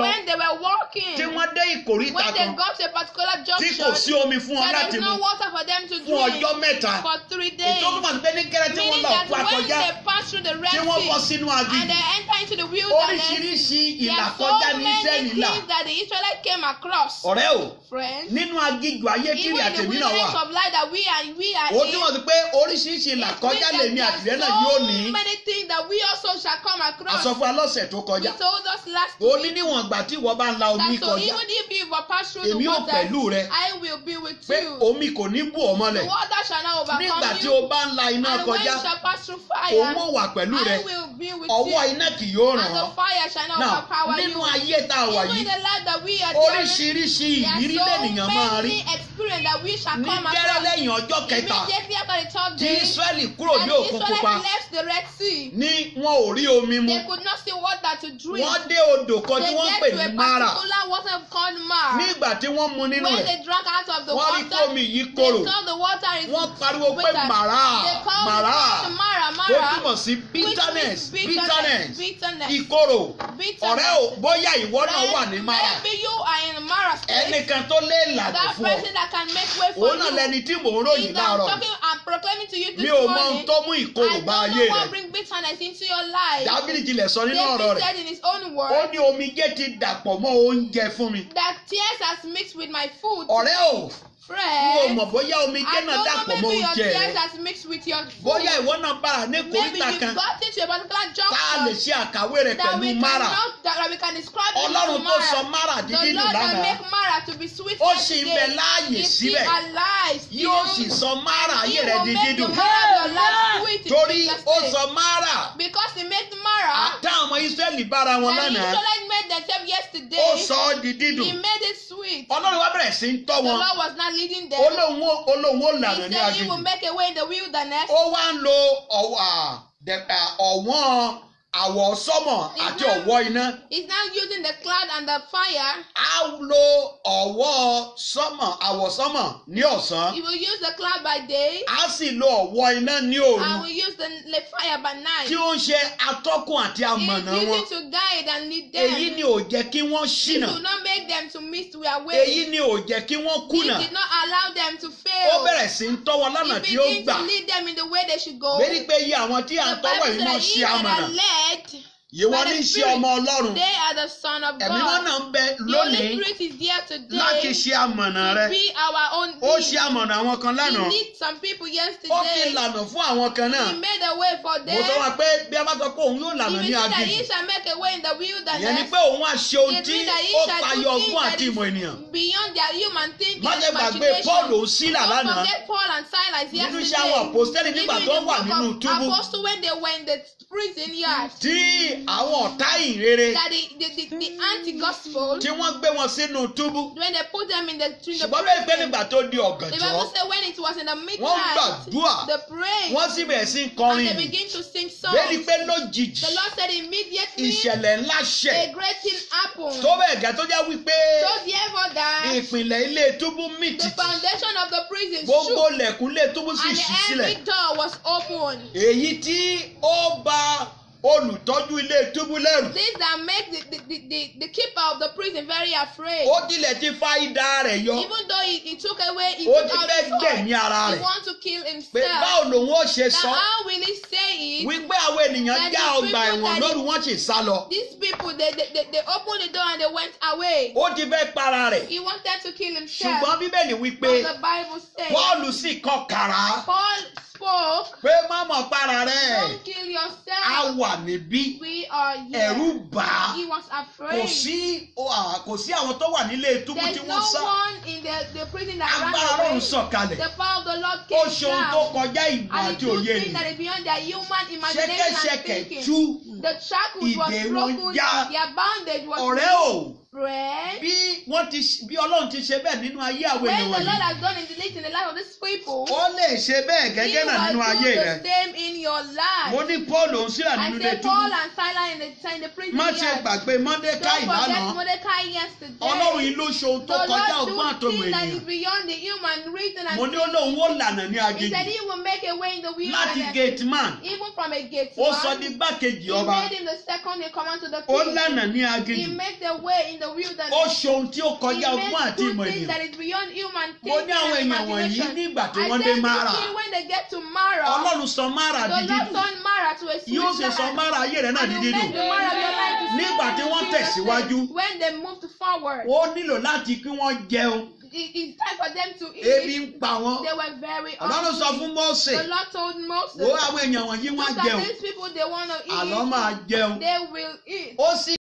when they were walking, tí wọ́n dé ìkóríta when they kan got to a particular tí kò sí junction, omi fún wọn there láti is mu no water for them to fún drink ọjọ́ mẹ́ta for three ètò days. tó máa ń gbé ní kẹrẹ tí wọ́n Meaning lọ that fún when akọjá they pass through the Red tí wọ́n bọ́ Sea sínú and aginjù they enter into the wilderness, oríṣiríṣi there are ìlàkọjá so ní many Ísírẹ́lì là things that the Israelites came across. ọ̀rẹ́ o Friends, nínú aginjù ayé even kiri in the àtẹ̀mí náà wà wilderness of life that we are, we are ó in, túmọ̀ sí pé oríṣiríṣi ìlàkọjá it means lèmi that àtìlẹ́ there náà are yóò so ní many things that we also shall come across. àsọfún alọ́sẹ̀ tó He kọjá told us last ó ní week níwọ̀n ìgbà tí ìwọ bá ń la omi that so kọjá even if you were pass through the èmi ò water, pẹ̀lú rẹ I will be with pé you. omi kò ní bù ọ́ The mọ́lẹ̀ water shall not overcome nígbà tí you. o bá ń la iná and when kọjá you shall pass through òun fire, ò wà pẹ̀lú rẹ I will be with ọwọ́ you. iná kì yóò ràn And the ọ́ fire shall not náà overpower nínú you. ayé tá a wà Even in yìí the life that we are doing, oríṣiríṣi there ìrírí are lẹ́nìyàn máa so rí many experience that we shall ní come gẹ́rẹ́ across. lẹ́yìn ọjọ́ kẹta Immediately after the third tí day, Ísírẹ́lì kúrò and ní the òkun pupa Israelites left the Red Sea. ní wọn ò rí omi mu They could not see water to drink. wọ́n dé odò kan tí They wọ́n get pè to ní a Mara particular water called Mar. nígbà tí wọ́n mu nínú When rẹ̀ they drank out of the wọ́n rí pé water, omi yìí they korò saw the water is wọ́n pariwo pé bitter. màrá They called màrá it Mara, tó Mara, túmọ̀ sí which bitterness means bitterness bitterness, ìkorò bitterness. ọ̀rẹ́ ò bóyá ìwọ náà wà ní Mara Maybe you are in Mara state. ẹnìkan tó lé ìlànà That fún ọ person that can make way for òun náà you. lẹni tí mò ń Is ròyìn that I'm láàárọ̀ talking and proclaiming to you this mi ò mọ ohun morning. tó mú ìkorò I bá don't ayé know rẹ what bring bitterness into your life. Dábìlì tilẹ̀ sọ nínú ọ̀rọ̀ David rẹ̀ said in his own ó word ní omijé ti dàpọ̀ mọ́ oúnjẹ fún mi that tears has mixed with my food. ọ̀rẹ́ ò n ò Friend, mọ̀ bóyá omijé I náà don't dàpọ̀ know mọ́ maybe your oúnjẹ tears rẹ has mixed with your food. bóyá ìwọ náà bára ní Maybe kòríta you kan got into a particular tá a lè junction ṣe àkàwé rẹ̀ that we pẹ̀lú can Mara not, that we can describe it Ọlọ́run as tó sọ Mara. Mara The dídí Lord nù that lánàá make Mara to be sweet ó like sì ń today. bẹ láàyè Is he síbẹ̀ alive still? yóò sì sọ Mara He ayé rẹ̀ will di make dídùn the Mara of your life sweet in torí Jesus' ó name. sọ Mara Because he made Mara àtàwọn ọmọ Ísírẹ́lì bára wọn that the lánàá Israelites made themselves yesterday. ó sọ ọ́ di dídùn He made it sweet. Ọlọ́run wá bẹ̀rẹ̀ sí ń tọ́ The wọn Lord was not leading them. olóhùn ó- olóhùn ó lànà He ní said he aginjù will make a way in the wilderness. ó wá ń lo ọ̀wọ́ à, dẹ̀- à, ọ̀wọ́n àwọ̀ sọ́mọ̀ àti ọ̀wọ́ iná He's now using the cloud and the fire. á lo ọ̀wọ́ sọ́mọ̀ àwọ̀ sọ́mọ̀ ní ọ̀sán He will use the cloud by day á sì lo ọ̀wọ́ iná ní òru and will use the, the fire by night. tí ó ń ṣe atọ́kùn àti He amọ̀nà is wọn using to guide and lead them. èyí ni ò jẹ́ kí wọ́n He ṣìnà do not make them to miss their way. èyí ni ò jẹ́ kí wọ́n He kùnà did not allow them to ó fail. bẹ̀rẹ̀ sí ń tọ́ wọn lọ́nà He tí ó began gbà to lead them in the way they should go. lérí pé iye àwọn tí à ń The tọ́wọ̀ Bible yìí said náà that ṣe he that amọ̀nà are led yìí wọ́n by ní the ṣe Spirit, ọmọ Ọlọ́run they are the son of ẹ̀mí wọn God. náà ń bẹ The Holy lónìí Spirit is there láti today ṣe amọ̀nà rẹ to be our own ó lead. ṣe amọ̀nà àwọn kan lánàá He lead some people ó fi yesterday. lànà fún àwọn kan náà He made a way for mo them. sọ wọn pé bí a bá sọ pé òun yóò lànà If ní he said that aginjù he shall make a way in the ìyẹn ni wilderness, pé òun á ṣe ohun it tí means that he ó shall tayọ do things ọgbọ́n that àti is ìmọ̀ ènìyàn beyond their human thinking má and ṣe gbàgbé imagination. Paul ò sílà Don't lánàá forget Paul and Silas nínú yesterday. iṣẹ́ àwọn àpòstẹ́lì nígbà Even tó in wà the nínú book túbú of Apostle when they were in the prison yard, tí àwọn ọ̀tá ìrere that the, the, the, the anti-gospel, tí wọ́n gbé wọn sínú túbú when they put them in the, in the ṣùgbọ́n bẹ́ẹ̀ pé prison, nígbà tó di the ọ̀gànjọ́ Bible said when it was in the wọ́n midnight, gbàdúrà they prayed wọ́n sì bẹ̀rẹ̀ sí ń and kọrin they yìí begin to sing songs. lérí pé lójijì The Lord said immediately ìṣẹ̀lẹ̀ ńlá ṣẹ̀ a great thing happened. tó bẹ́ẹ̀ gẹ́ tó jẹ́ wípé So therefore that ìpìlẹ̀ ilé túbú mì the tìtì foundation of the prison gbogbo shook lẹ̀kùn ilé túbú sì and ṣí every sílẹ̀ door was open. èyí tí ó bà olùtọ́jú ilé túbú lẹ́rù This that make the, the, the, the, the keeper of the prison very afraid. ó tilẹ̀ ti fa idà rẹ̀ yọ Even though he, he took away, he ó took ti out fẹ́ his sword, gbẹ̀mí ara he rẹ̀ want to kill pé himself. báwo lòun ó ṣe Now sọ how will he say it? wípé àwọn ènìyàn That já the ọgbà people ẹ̀wọ̀n that lóru wọ́n sì sá lọ These people, they, they, they, they opened the door and they went away. ó ti fẹ́ para rẹ̀ He wanted to kill himself. ṣùgbọ́n bíbélì wípé But the Bible says, Pọ́ọ̀lù sì kọ kàrá Paul spoke, pé má mọ̀ para rẹ̀ don't kill á yourself. wà níbí We are here. ẹ̀rù bà á He was kò afraid. sí ó, à, kò sí àwọn tó wà nílé túbú tí There's wọ́n sá no one in the, the prison that agbára ran away. Ọlọ́run sọ̀kalẹ̀ The power of the Lord ó came ṣe ohun tó down. kọjá ìmọ̀ And he àti do òye things that ènìyàn is beyond their human imagination and ṣẹ̀kẹ̀ṣẹ̀kẹ̀ thinking. tú The shackles was Ìdè wọn broken. já. Their bondage was ọ̀rẹ́ o Friend, bí wọ́n ti bí Ọlọ́run ti ṣe bẹ́ẹ̀ nínú ayé àwọn when èèyàn the Lord wọ̀nyí has done in the least in the life of these people, ó lè ṣe bẹ́ẹ̀ He gẹ́gẹ́ náà nínú will ayé do rẹ the same in your life. mo ní Paul òun sílà I nínú ilé say túbú Paul and Silas in the, in the prison má ṣe yard. gbàgbé Mọ́dékáì Don't forget lánàá Mordecai yesterday. Ọlọ́run yìí ló ṣe ohun tó The kọjá Lord ọgbọ́n do àtọmọ things that is ènìyàn beyond the human reason and mo ní ó lóun ó lànà ní He aginjù said he will make make a way in the láti wilderness. gate man Even from a gate ó sọ man, di gbákejì he ọba made him the second in command to the ó king. lànà ní He aginjù made the way in the ó wilderness. ṣe ohun tí ó He kọjá ọgbọ́n made àti good ìmọ̀ things ènìyàn that is beyond human mo thinking ní àwọn and èèyàn wọ̀nyí imagination. nígbà tí I wọ́n said dé this mara thing when they get to Mara, ọlọ́run sọ mara the di Lord dídùn turned Mara to a sweet yóò ṣe sọ land. mara ayé rẹ náà And di he will dídùn make the Mara of your life to sweet Nígbà tí in wọ́n Jesus' tẹ̀síwájú, name. When they moved forward, ó nílò láti kí wọ́n jẹun it- it's time for them to ebi eat. ń pa wọ́n They were very ọlọ́run sọ hungry. fún Mósè The Lord told Moses, wo àwọn èèyàn wọ̀nyí wọ́n look á jẹun at these people, they want to àlọ́ eat. máa jẹun They will eat. ó sì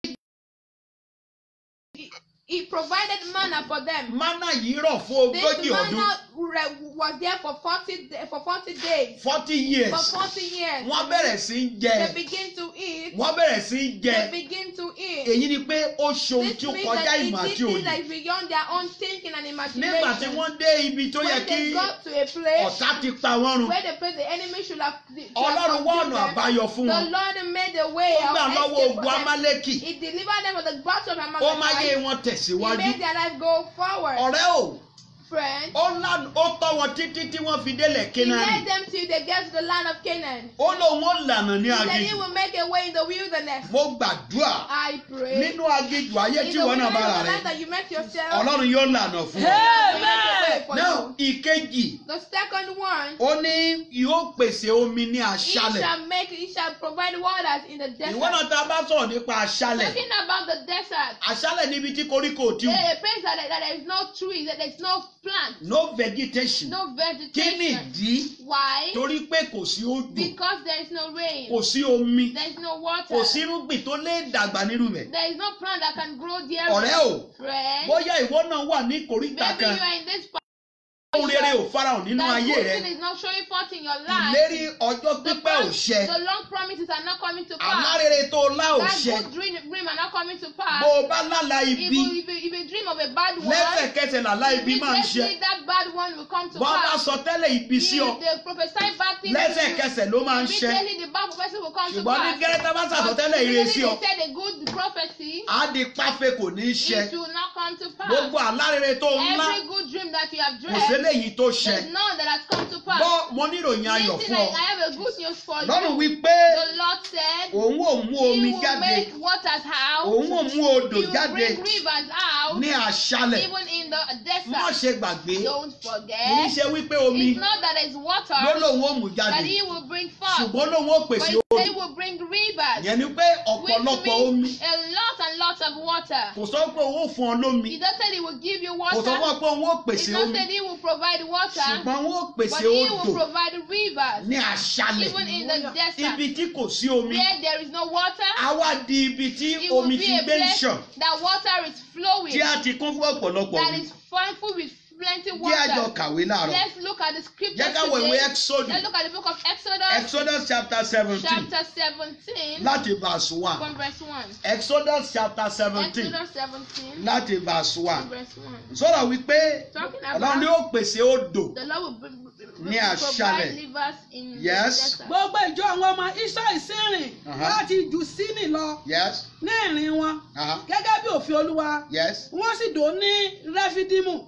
He provided manna for them. mánà yìí rọ̀ fún This ogójì ọdún manna re- was there for 40, da- for 40 days. forty For years 40 years. wọ́n bẹ̀rẹ̀ sí í jẹ They begin to eat. wọ́n bẹ̀rẹ̀ sí í jẹ They begin to eat. èyí ni pé ó ṣe ohun This tí ó means kọjá that ìmọ̀ it àti did things òye that is beyond their own thinking and nígbà tí imagination. wọ́n dé ibi tó yẹ When kí they got to a place ọ̀tá ti pa wọ́n run where the place the enemy should have, should have ọlọ́run wá consumed ọ̀nà them, àbáyọ fún the wọn Lord made a way ó of gbà lọ́wọ́ escape for ogun them. amálẹ́kì He delivered them from the battle of ó máa yé Amalekite. wọn He tẹ̀síwájú made their life go forward. ọ̀rẹ́ o Friend, ó lànà ó tọ́ wọn títí tí wọ́n fi délẹ̀ he Kénáánì led them till they get to the land of Canaan. ó lóun ó lànà ní He said he aginjù will make a way in the wilderness. mo gbàdúrà I pray. nínú aginjù ayé In tí the wọn náà wilderness bára of the land rẹ that you met yourself, ọlọ́run yóò lànà fún ọ. he will make a way for náà you. ìkejì The second one, ó ní yóò pèsè omi ní he aṣálẹ̀ shall make, he shall provide waters in the desert. ìwọ náà tá a bá sọ̀rọ̀ nípa aṣálẹ̀ Talking about the desert, aṣálẹ̀ níbi tí koríko ò tí wù a place that, that there is no trees, that there is no plant, no vegetation no kí ni vegetation. ìdí Why? torí pé kò sí òjò Because there is no rain, kò sí omi there is no water, kò sí irúgbìn tó lè dàgbà nínú rẹ̀ there is no plant that can grow there. ọ̀rẹ́ o Friend, bóyá ìwọ náà wà ní koríta maybe kan you are in this ohun rere ò farahàn nínú that ayé good rẹ thing is not showing forth in your life. ìlérí ọjọ́ The, pípẹ́ ò prom- ṣẹ the long promises are not coming to àlá pass. rere tó lá ò That ṣẹ good dream, dream are not coming to bó pass. o bá lálà If ibi you, if, you, if you dream of a bad one, lẹ́sẹ̀kẹsẹ̀ làlá ibi máa ń ṣẹ immediately that bad one will come to bọ́n bá pass. sọ tẹ́lẹ̀ ibi sí ọ If they prophesy bad things to you, lẹ́sẹ̀kẹsẹ̀ ló máa ń ṣẹ immediately the bad prophecy will come to ṣùgbọ́n ní pass. gẹ́rẹ́tà bá But sàtọ́tẹ́lẹ̀ ire sí ọ immediately they said a good prophecy, á di páfẹ́ kò ní í ṣẹ it will not come to pass. gbogbo àlá rere tó ń lá Every good dream that you have kò dreamt, séléyìí tó ṣẹ there's none that has come to pass. gbọ́ mo níròyìn ayọ̀ Listen, fún I, ọ I have a good news for lọ́run you. wípé The Lord said, òun ò mú He omi will jáde make waters out. òun ò mú odò He will jáde bring rivers out. ní aṣálẹ̀ Even in the má desert. ṣe gbàgbé Don't kì í forget. ṣe wípé omi It's not that it's ló water lòun ò mú that jáde He will bring forth. ṣùgbọ́n lòun ò But pèsè He odò said He will bring rivers. yẹn ni pé Which ọ̀pọ̀lọpọ̀ omi means a lot and lot of water. kò sọ pé òun ò fún ọ lómi He just said He will give you kò sọ water. fún ọ pé òun ò He pèsè just omi said He will provide water. ṣùgbọ́n òun ò But pèsè He odò will provide rivers. ní aṣálẹ̀ Even in the desert. ibi tí kò sí omi Where there is no water. á wá di ibi tí It will omi be ti a gbé ń place ṣàn that water is flowing. tí a ti kún fún ọ̀pọ̀lọpọ̀ That omi is full with plenty jẹ́ àjọ water. kàwé láàárọ̀ Let's look at the scriptures jẹ́ ká wo ìwé today. Exodus Let's look at the book of Exodus, Exodus chapter seventeen chapter 17, láti verse one from verse 1. Exodus chapter seventeen Exodus 17, láti verse from one verse 1. sọ̀rọ̀ wípé Talking ọlọ́run ni about ó pèsè odò the Lord will bring- Ní provide aṣálẹ̀. rivers in Yes. the desert. gbogbo ìjọ àwọn ọmọ israẹli sì rìn Aha. láti jù sínì lọ yes ní ìrìn wọn uh-huh. gẹ́gẹ́ bí òfin olúwa yes wọ́n sì dó ní rẹ́fídímù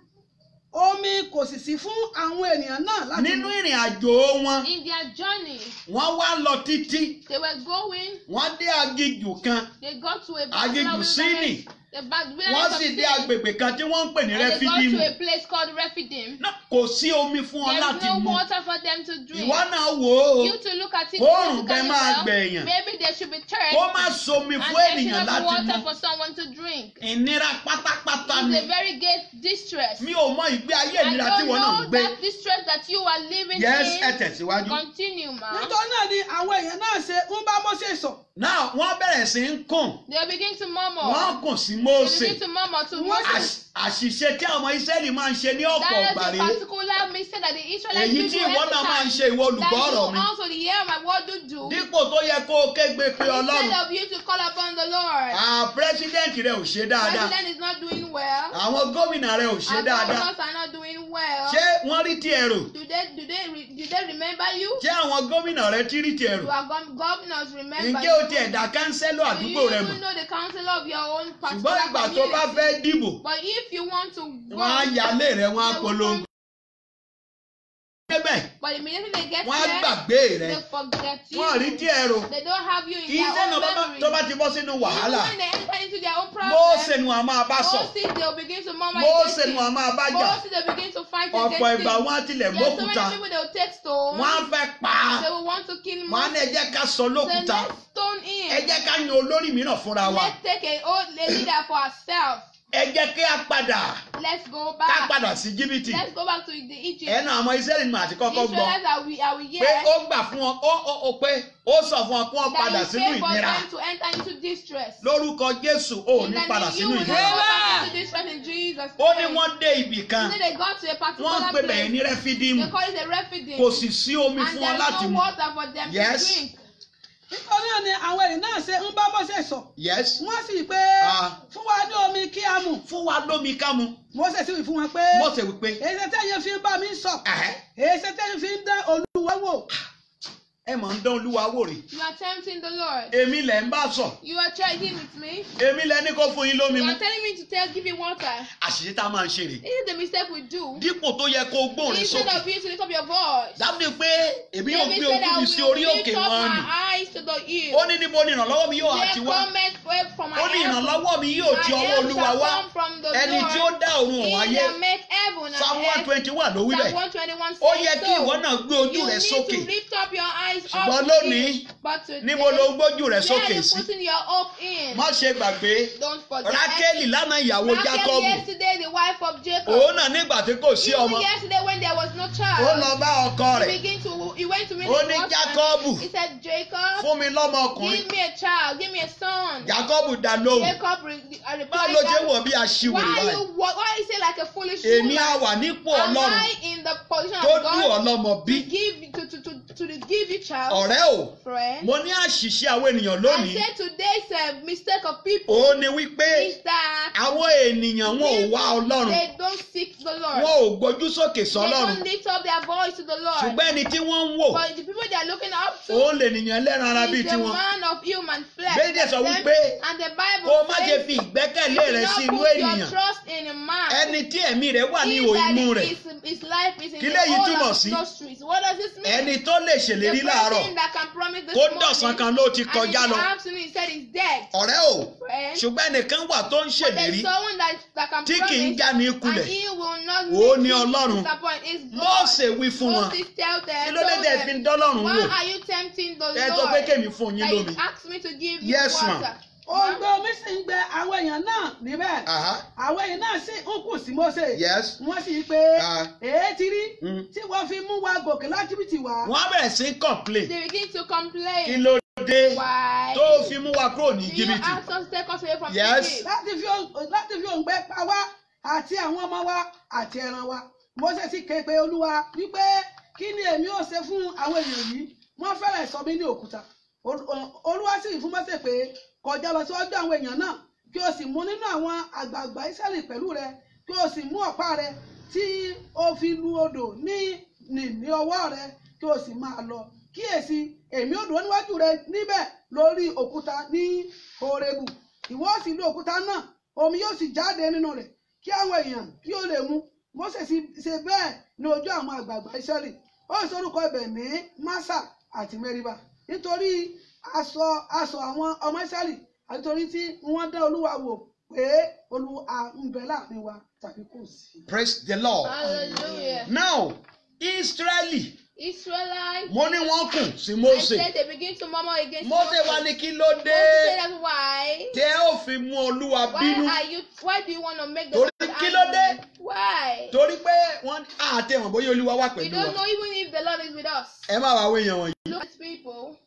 omi kò sì sí fún àwọn ènìyàn náà láti nínú ìrìn àjò wọn In their journey, wọ́n wá lọ títí they were going, wọ́n dé aginjù kan they got to a aginjù sínì the back wọ́n sì dé agbègbè kan tí wọ́n ń pè ní and they got rẹ́fídímù to a place called Rephidim. náà kò sí omi fún ọ There láti is no mu water for them to drink. ìwọ náà wò ó You to look at it, Oòrùn look bẹ́ẹ̀ at máa yourself. gbẹ̀yàn. Maybe there should be thirst kó má somi and fún there should ènìyàn not be láti water mu for someone to drink. ìnira pátápátá It's ni a very great distress. mi ò mọ ìgbé ayé I ìnira tí don't wọn náà ń know gbé that distress that you are living yes ẹ in. tẹ̀síwájú. Continue, ma. nítorí náà ni àwọn èèyàn náà ṣe ń bá Mósè sọ náà wọ́n bẹ̀rẹ̀ sí ń kùn They begin to murmur. wọ́n kùn sí They Mósè begin to murmur to Wọ́n Moses. Àṣ- àṣìṣe tí àwọn Ísírẹ́lì máa ń ṣe ní ọ̀pọ̀ That is ọ̀gbà the rèé particular mistake that the Israelites èyí do tí every ìwọ náà máa ń time. ṣe ìwọ That olùgbọ́ ọ̀rọ̀ mi you also the hear my word do do. dípò tó yẹ kó o kégbe pé Ọlọ́run Instead of you to call upon the Lord. à pírẹsidẹ́ǹtì rẹ ò ṣe dáadáa President is not doing well. àwọn gómìnà rẹ ò ṣe Our dáadáa governors are not doing well. ṣé wọ́n rí tí ẹ rò Do they do they re, do they remember you? ṣé àwọn gómìnà rẹ tí rí tí ẹ Do rò our gov- governors remember ǹjẹ́ o you? tiẹ̀ dá kánsẹ́lọ̀ Do àdúgbò you rẹ even mọ̀ know the council of your own ṣùgbọ́n particular ìgbà tó bá community? fẹ́ dìbò But if you want to wọ́n á vote, yálé rẹ wọ́n á they will polongo come débẹ̀ But immediately they get wọ́n á there, gbàgbé rẹ they forget you. wọ́n rí díẹ̀ rò They don't have you in kì í their sẹ́nu own bàbá memory. tó bá ti bọ́ sínú wàhálà Even when they enter into their own Mósè problem, nu a máa bá sọ Moses they'll begin to murmur Mósè against nu a him. máa bá jà Moses they begin to fight ọ̀pọ̀ against ìgbà him. wọn á tilẹ̀ Yes, so many gbókúta people they will take stone. wọ́n á fẹ́ pa á They will want to kill wọ́n á ní Moses. ẹ jẹ́ ká sọ Then lókúta let's stone him. ẹ jẹ́ ká yan olórí mìíràn fúnra wa Let's take a old a leader for ourselves. ẹ jẹ́ kí a padà Let's go ká back. padà sí jìbìtì Let's go back to the Egypt. ẹnu àwọn Ísírẹ́lì ni màá ti The kọ́kọ́ gbọ́ Israelites are we are we pé here? ó gbà fún wọn ó ó ó pé ó sọ fún wọn kí wọ́n padà That you sínú pay for ìnira them to enter into distress. lórúkọ Jésù ò In ní the padà name, you sínú will not ìnira go back Amen. into distress in Jesus' ó ní name. wọ́n dé ibì kan Then they got to a wọ́n particular ń pè bẹ̀yẹn ní place. rẹ́fídíìmù They call it a refugee. kò sì sí omi And fún wọn there's láti no mu water for them Yes. to drink. nítorí náà ni àwọn èèyàn náà ṣe ń bá Mósè sọ yes wọ́n sì pé Ah. fún wa ní omi kí a mu fún wa lómi ká mu Mósè sì wí fún wọn pé Mósè wípé èyí tẹ́yìn fi ń bá mi sọ ẹ̀hẹ́, èyí tẹ́yìn fi ń dán Olúwa wò ẹ mọ̀ ń dán olúwa wò rè You are tempting the Lord. èmi lẹ̀ ń bá sọ You are trading with me. èmi lẹ̀ ní kó fún yín lómi You mu are telling me to tell, give you water. àṣìṣe tá a máa ń ṣe rè This is the mistake we do. dípò tó yẹ kó gbóhùn rẹ Instead sókè of you to lift up your voice. dábìí pé èmi yóò David gbé said, ojú I mi sí will orí òkè lift up wọn my ni eyes to the hill. ó ní níbo ni ìrànlọ́wọ́ mi yóò àti There wá cometh help from my ó ní help. ìrànlọ́wọ́ mi yóò ti My ọwọ́ help olúwa shall wá come from the ẹni tí ó Lord. dá ọ̀run òun He ayé that made heaven and psalm one earth. twenty wà ló wí Psalm bẹ́ẹ̀ 121 ó says yẹ kí so. ìwọ náà gbé ojú You rẹ need sókè to lift up your eyes ṣùgbọ́n up to lónìí him. But today, níbo ló gbójú rẹ where sókè you sí putting your hope in? má ṣe gbàgbé Don't forget. rákélì lánàá ìyàwó Rachel jákọ́bù yesterday, the wife of Jacob. òun náà nígbà tí kò sí Even ọmọ yesterday when there was no ó child, lọ bá ọkọ he rẹ̀ began to he went to meet ó his ní husband. jákọ́bù He said, Jacob, fún mi lọ́mọ ọkùnrin give me a child, give me a son. jákọ́bù dá lóhùn Jacob re- uh, báwo replied, ló ṣe that, wọ̀ bí aṣiwèrè why báyìí you why why you say like a foolish èmi á woman? wà nípò Am ọlọ́run I in the position tó of dùn God ọlọ́mọ bí to give to to to to give you child, ọ̀rẹ́ o friend? mo ní àṣìṣe àwọn ènìyàn I lónìí said today's uh, mistake of people òun ni wípé is that àwọn ènìyàn wọn ò wá ọlọ́run they don't seek the Lord. wọn ò gbójú sókè They sọ́lọ́run don't lift up their voice to the Lord. ṣùgbọ́n ẹni tí wọ́n ń wò But the people they are looking up to òun lè nìyàn lẹ́ran ara bíi is the tiwọn man of human flesh. Bẹ́ẹ̀ni sọ Them- wípé and the Bible kó o má ṣe says, fi ìgbẹ́kẹ̀lé do rẹ not sí inú put your ènìyàn trust in a man. ẹni tí ẹ̀mí rẹ̀ wà ní He ihò that imú rẹ̀ his, his life is in Kí the léyìí whole túmọ̀ of sí? industries. What does this mean? ẹni tó lè ṣèlérí the láàárọ̀ person that can promise this kó morning, dọ̀sán kan ló ti and kọjá in lọ the afternoon he said he's dead. ọ̀rẹ́ o Friend. ṣùgbọ́n ẹnìkan wà tó ń There's ṣèlérí someone that, that can tí kì í promise já ní and kulẹ̀ he will not Ó make ní you Ọlọ́run. disappoint. It's God. Mósè wí fún wọn Moses tell them, kí ló dé told tẹ́ them, fi ń dọ́lọ́run Why wò are you tempting the ẹ Lord? tó pé kémi fún yín that lómi. you asked me to give you Yes, ma'am. water. òǹgbẹ omi sì ń gbẹ àwọn èèyàn náà níbẹ̀ Aha, àwọn èèyàn náà sì ń kù sí Mósè yes wọ́n sì pé Ah. èé ti rí Mm. tí wọ́n fi mú wa gòkè láti bìtì wá. wọ́n á bẹ̀rẹ̀ sí í complain They begin to kí complain. ló dé Why? tó fi mú wa kúrò ní Do you jìbìtì ask us to take us away from Yes. Egypt? láti fi òǹ- láti fi òǹgbẹ pa wá àti àwọn ọmọ wa àti ẹran wa Mósè sì ké pe olúwa wípé kí ni èmi ò ṣe fún àwọn èèyàn yìí wọ́n fẹ́rẹ̀ sọ mí ní òkúta Ol- ol- olúwa sì wí fún Mósè pé kọjá lọ síwájú àwọn èèyàn náà kí o sì mú nínú àwọn àgbààgbà Ísírẹ́lì pẹ̀lú rẹ kí o sì mú ọ̀pá rẹ tí o fi lu odò ní ní ní ọwọ́ rẹ kí o sì máa lọ kíyèsí èmi ò dúró níwájú rẹ níbẹ̀ lórí òkúta ní Hórébù ìwọ ó sì lu òkúta náà omi yóò sì jáde nínú rẹ̀ kí àwọn èèyàn kí ó lè mu Mósè sì ṣe bẹ́ẹ̀ ní ojú àwọn àgbààgbà Ísírẹ́lì ó sì orúkọ ibẹ̀ ní Másà àti Mẹ́ríbà nítorí aṣọ aṣọ àwọn ọmọ Ísírẹ́lì àti torí tí wọ́n dá Olúwa wò pé Olúwa ń bẹ láàrin wa tàbí kò sí. praise the lord Hallelujah. now israeli Israelites. mo ní wọ́n kùn sí I Mósè said they begin to murmur against Mósè Moses. wá ní kí ló dé Moses said that's why. tẹ́ ò fi mú olúwa Why bínú are you? Why do you want to make the Torí Lord kí ló dé? angry? Why? torí pé wọ́n àtẹ̀wọ̀n bóyá olúwa wà We pẹ̀lú don't wa know even if the Lord is with us. ẹ má wàá wéyàn wọ̀nyí. Look at people.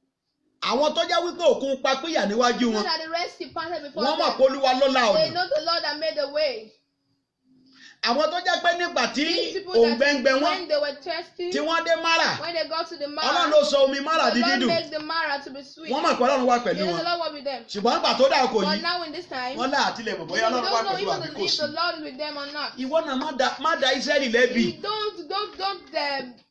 àwọn tó já wípé òkun pa pínyà níwájú Know wọn that the rest departed before wọ́n mọ̀ them. pé olúwa ló la They ọ̀nà know the Lord that made the way. àwọn tó já pé nígbà tí These people òǹgbẹ́ngbẹ́ that wọn when they were thirsty, tí wọ́n dé mara when they got to the ọlọ́run Mara, ló sọ omi mara the di Lord dídùn makes the Mara to be sweet. wọ́n mọ̀ pé ọlọ́run wà They pẹ̀lú know wọn the Lord was with them. ṣùgbọ́n nígbà tó dà kò But yìí now in this time, wọ́n lá àtìlẹ̀ mọ̀ we bóyá don't ọlọ́run wà know pẹ̀lú àbí even kò if sí. the Lord is with them or not. ìwọ náà má da má da Ísírẹ́lì lẹ́bi You don't don't don't um,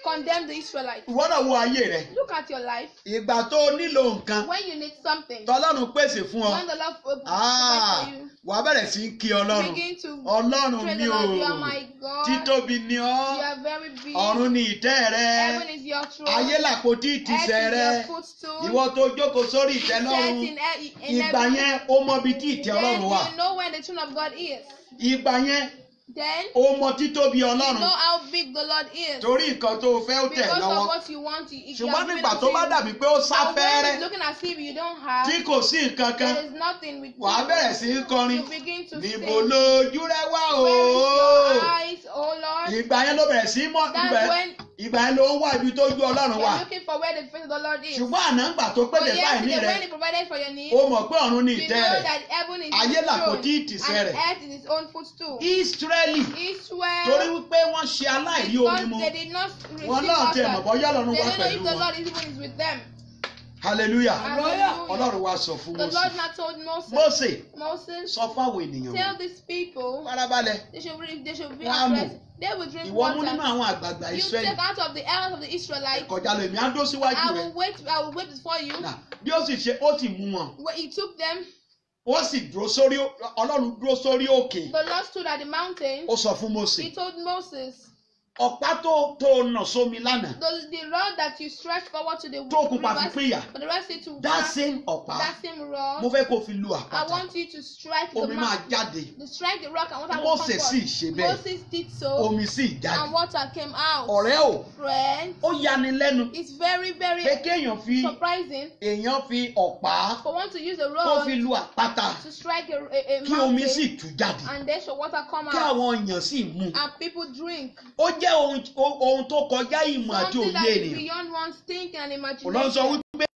condemn the Israelites. ìwọ náà wo ayé rẹ Look at your life. ìgbà tó o nílò nǹkan When you need something, tọ́lọ́run pèsè fún ọ when the Lord uh, Ah, provides for you, wàá bẹ̀rẹ̀ sí í kí ọlọ́run begin to ọlọ́run praise mi the ò Lord. You are my God. títóbi ni You ọ́ are very big. ọ̀run ni ìtẹ́ rẹ Heaven is your throne. ayé làpótí Earth ìtìsẹ̀ is rẹ your footstool. ìwọ tó jókòó sórí ìtẹ́ Set lọ́run in, e- in ìgbà heaven. yẹn ó mọ ibi tí ìtẹ́ Then ọlọ́run wà you know where the throne of God is. ìgbà yẹn Then ó mọ títóbi you ọlọ́run know how big the Lord is. torí nǹkan tó o fẹ́ ó tẹ̀ Because of lọ́wọ́ what you want, you, you ṣùgbọ́n are giving nígbà it tó to bá him. dàbí pé ó But when sáfẹ́rẹ́ it's looking as if you don't have, tí kò sí nǹkan kan there is nothing with wàá you. bẹ̀rẹ̀ sí í kọrin You begin to níbo sing. lójú rẹ wá o Where is your eyes, oh Lord? ìgbà yẹn ló bẹ̀rẹ̀ sí í mọ́ That's ibẹ̀ when ìgbà yẹn ló ń wá ibi tó ju ọlọ́run wà you're looking for where the face of the Lord is. ṣùgbọ́n àná ńgbà tó But pèsè báyìí ní yesterday rẹ when he provided for your needs, ó mọ̀ pé ọ̀run ní you ìtẹ́ know rẹ̀ that heaven is Ayé his throne làpótí ìtìsẹ̀ and rẹ̀. earth is his own footstool. Ísírẹ́lì Israel, torí wípé wọ́n ṣe aláìrí omi because mu they did not receive wọn náà tiẹ̀ mọ̀ water, bọ́yá ọlọ́run they wá don't know pẹ̀lú if the wọn Lord is even is with them. hallelujah Hallelujah. ọlọ́run wá sọ fún The Mósè Lord now told Moses, Mósè Moses, sọ fáwọn ènìyàn tell wọn these people farabalẹ̀ they should re- they should be Wọ́n á at rest. They will drink ìwọ mú nínú water. àwọn àgbààgbà You Ísírẹ́lì take out of the elders of the Israelites. kọjá lọ èmi á dó síwájú I rẹ will wait. I will wait before you. Nà, bí ó sì ṣe ó sì mú wọn When he took them, ó sì dúró sórí ọlọ́run dúró sórí òkè the Lord stood at the mountain. ó sọ fún Mósè He told Moses, ọ̀pá tó tó nà sómi lánàá the, the rod that you stretch forward to the tó kún pa fi rivers, pínyà for the rest of it to that pass, same ọ̀pá that same mo rod. fẹ́ kó fi lu I àpáta want you to strike the omi máa mount. jáde To strike the rock and water will come Mósè sì forth. ṣe bẹ́ẹ̀ Moses did so, omi sì jáde and water came out. ọ̀rẹ́ o Friend, ó yani lẹ́nu it's very, very pé kéèyàn fi surprising èèyàn fi ọ̀pá for one to use a kó rod fi lu àpáta to strike a, a, a kí omi mountain sì tú jáde and then should water come kí out àwọn èèyàn sì mu and people drink. ó jẹ́ ohun ohun tó kọjá ìmọ̀ àti Something òye that is ènìyàn beyond one's thinking and Ọlọ́run sọ imagination. wípé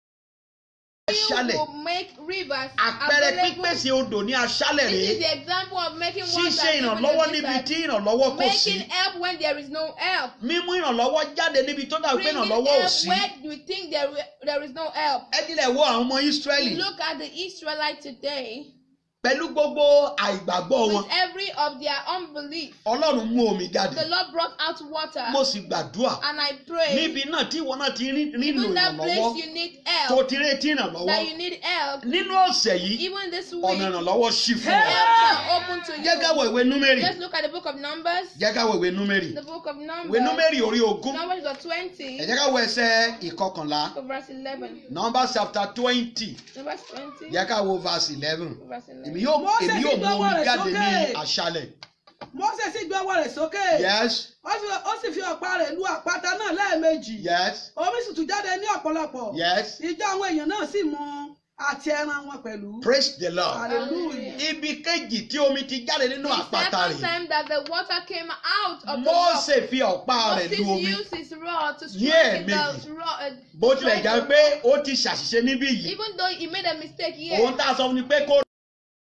aṣálẹ̀ You will make rivers àpẹẹrẹ available. pípèsè odò ní aṣálẹ̀ This rèé is the example of making water ṣíṣe even in ìrànlọ́wọ́ the níbi desert. tí ìrànlọ́wọ́ kò sí Making help when there is no help. mímú ìrànlọ́wọ́ jáde níbi tó dàbí pé Bringing ìrànlọ́wọ́ ò help sí where you think there, there is no help. ẹ tilẹ̀ wo àwọn ọmọ Ísírẹ́lì Look at the Israelites today. pẹ̀lú gbogbo àìgbàgbọ́ wọn With every of their unbelief, Ọlọ́run mú omi jáde the Lord brought out water. mo sì gbàdúrà And I pray, níbi náà tí ìwọ náà ti rí- nílò even that place ìrànlọ́wọ́ you need tó help, ti retí ìrànlọ́wọ́ that you need help, nínú ọ̀sẹ̀ yìí even this ọ̀nà week, ìrànlọ́wọ́ ṣí fún ọ. help shall open to jẹ́ ká you. wo ìwé númérì Let's look at the book of Numbers. jẹ́ ká wo ìwé númérì The book of ìwé Numbers. númérì orí ogún Numbers chapter 20, ẹ jẹ́ ká wo ẹsẹ̀ ìkọkànlá to verse 11. Numbers chapter twenty Numbers 20, jẹ́ ká wo verse eleven to verse 11. èmi yóò Mósè èmi sì yóò gbé mú ọwọ́ omi rẹ̀ jáde ní sókè. aṣálẹ̀ Mósè sì gbé ọwọ́ rẹ̀ sókè yes ó sì- ó sì fi ọ̀pá rẹ̀ lu àpáta náà lẹ́ẹ̀mejì yes omi sì tún jáde ní ọ̀pọ̀lọpọ̀ yes ìjọ àwọn èèyàn náà sì mu àti ẹran wọn pẹ̀lú praise the lord hallelujah. ibi kejì tí omi ti jáde nínú The àpáta second rẹ̀ time that the water came out of the rock, Mósè fi ọ̀pá rẹ̀ Moses lu omi used his rod to Ní strike the ẹ̀ẹ̀mejì. rod. uh, bó to tilẹ̀ strike jẹ́ the pé rock. ó ti ṣàṣìṣe níbí yìí Even though he made a mistake here, òun tá a sọ fún ni pé kó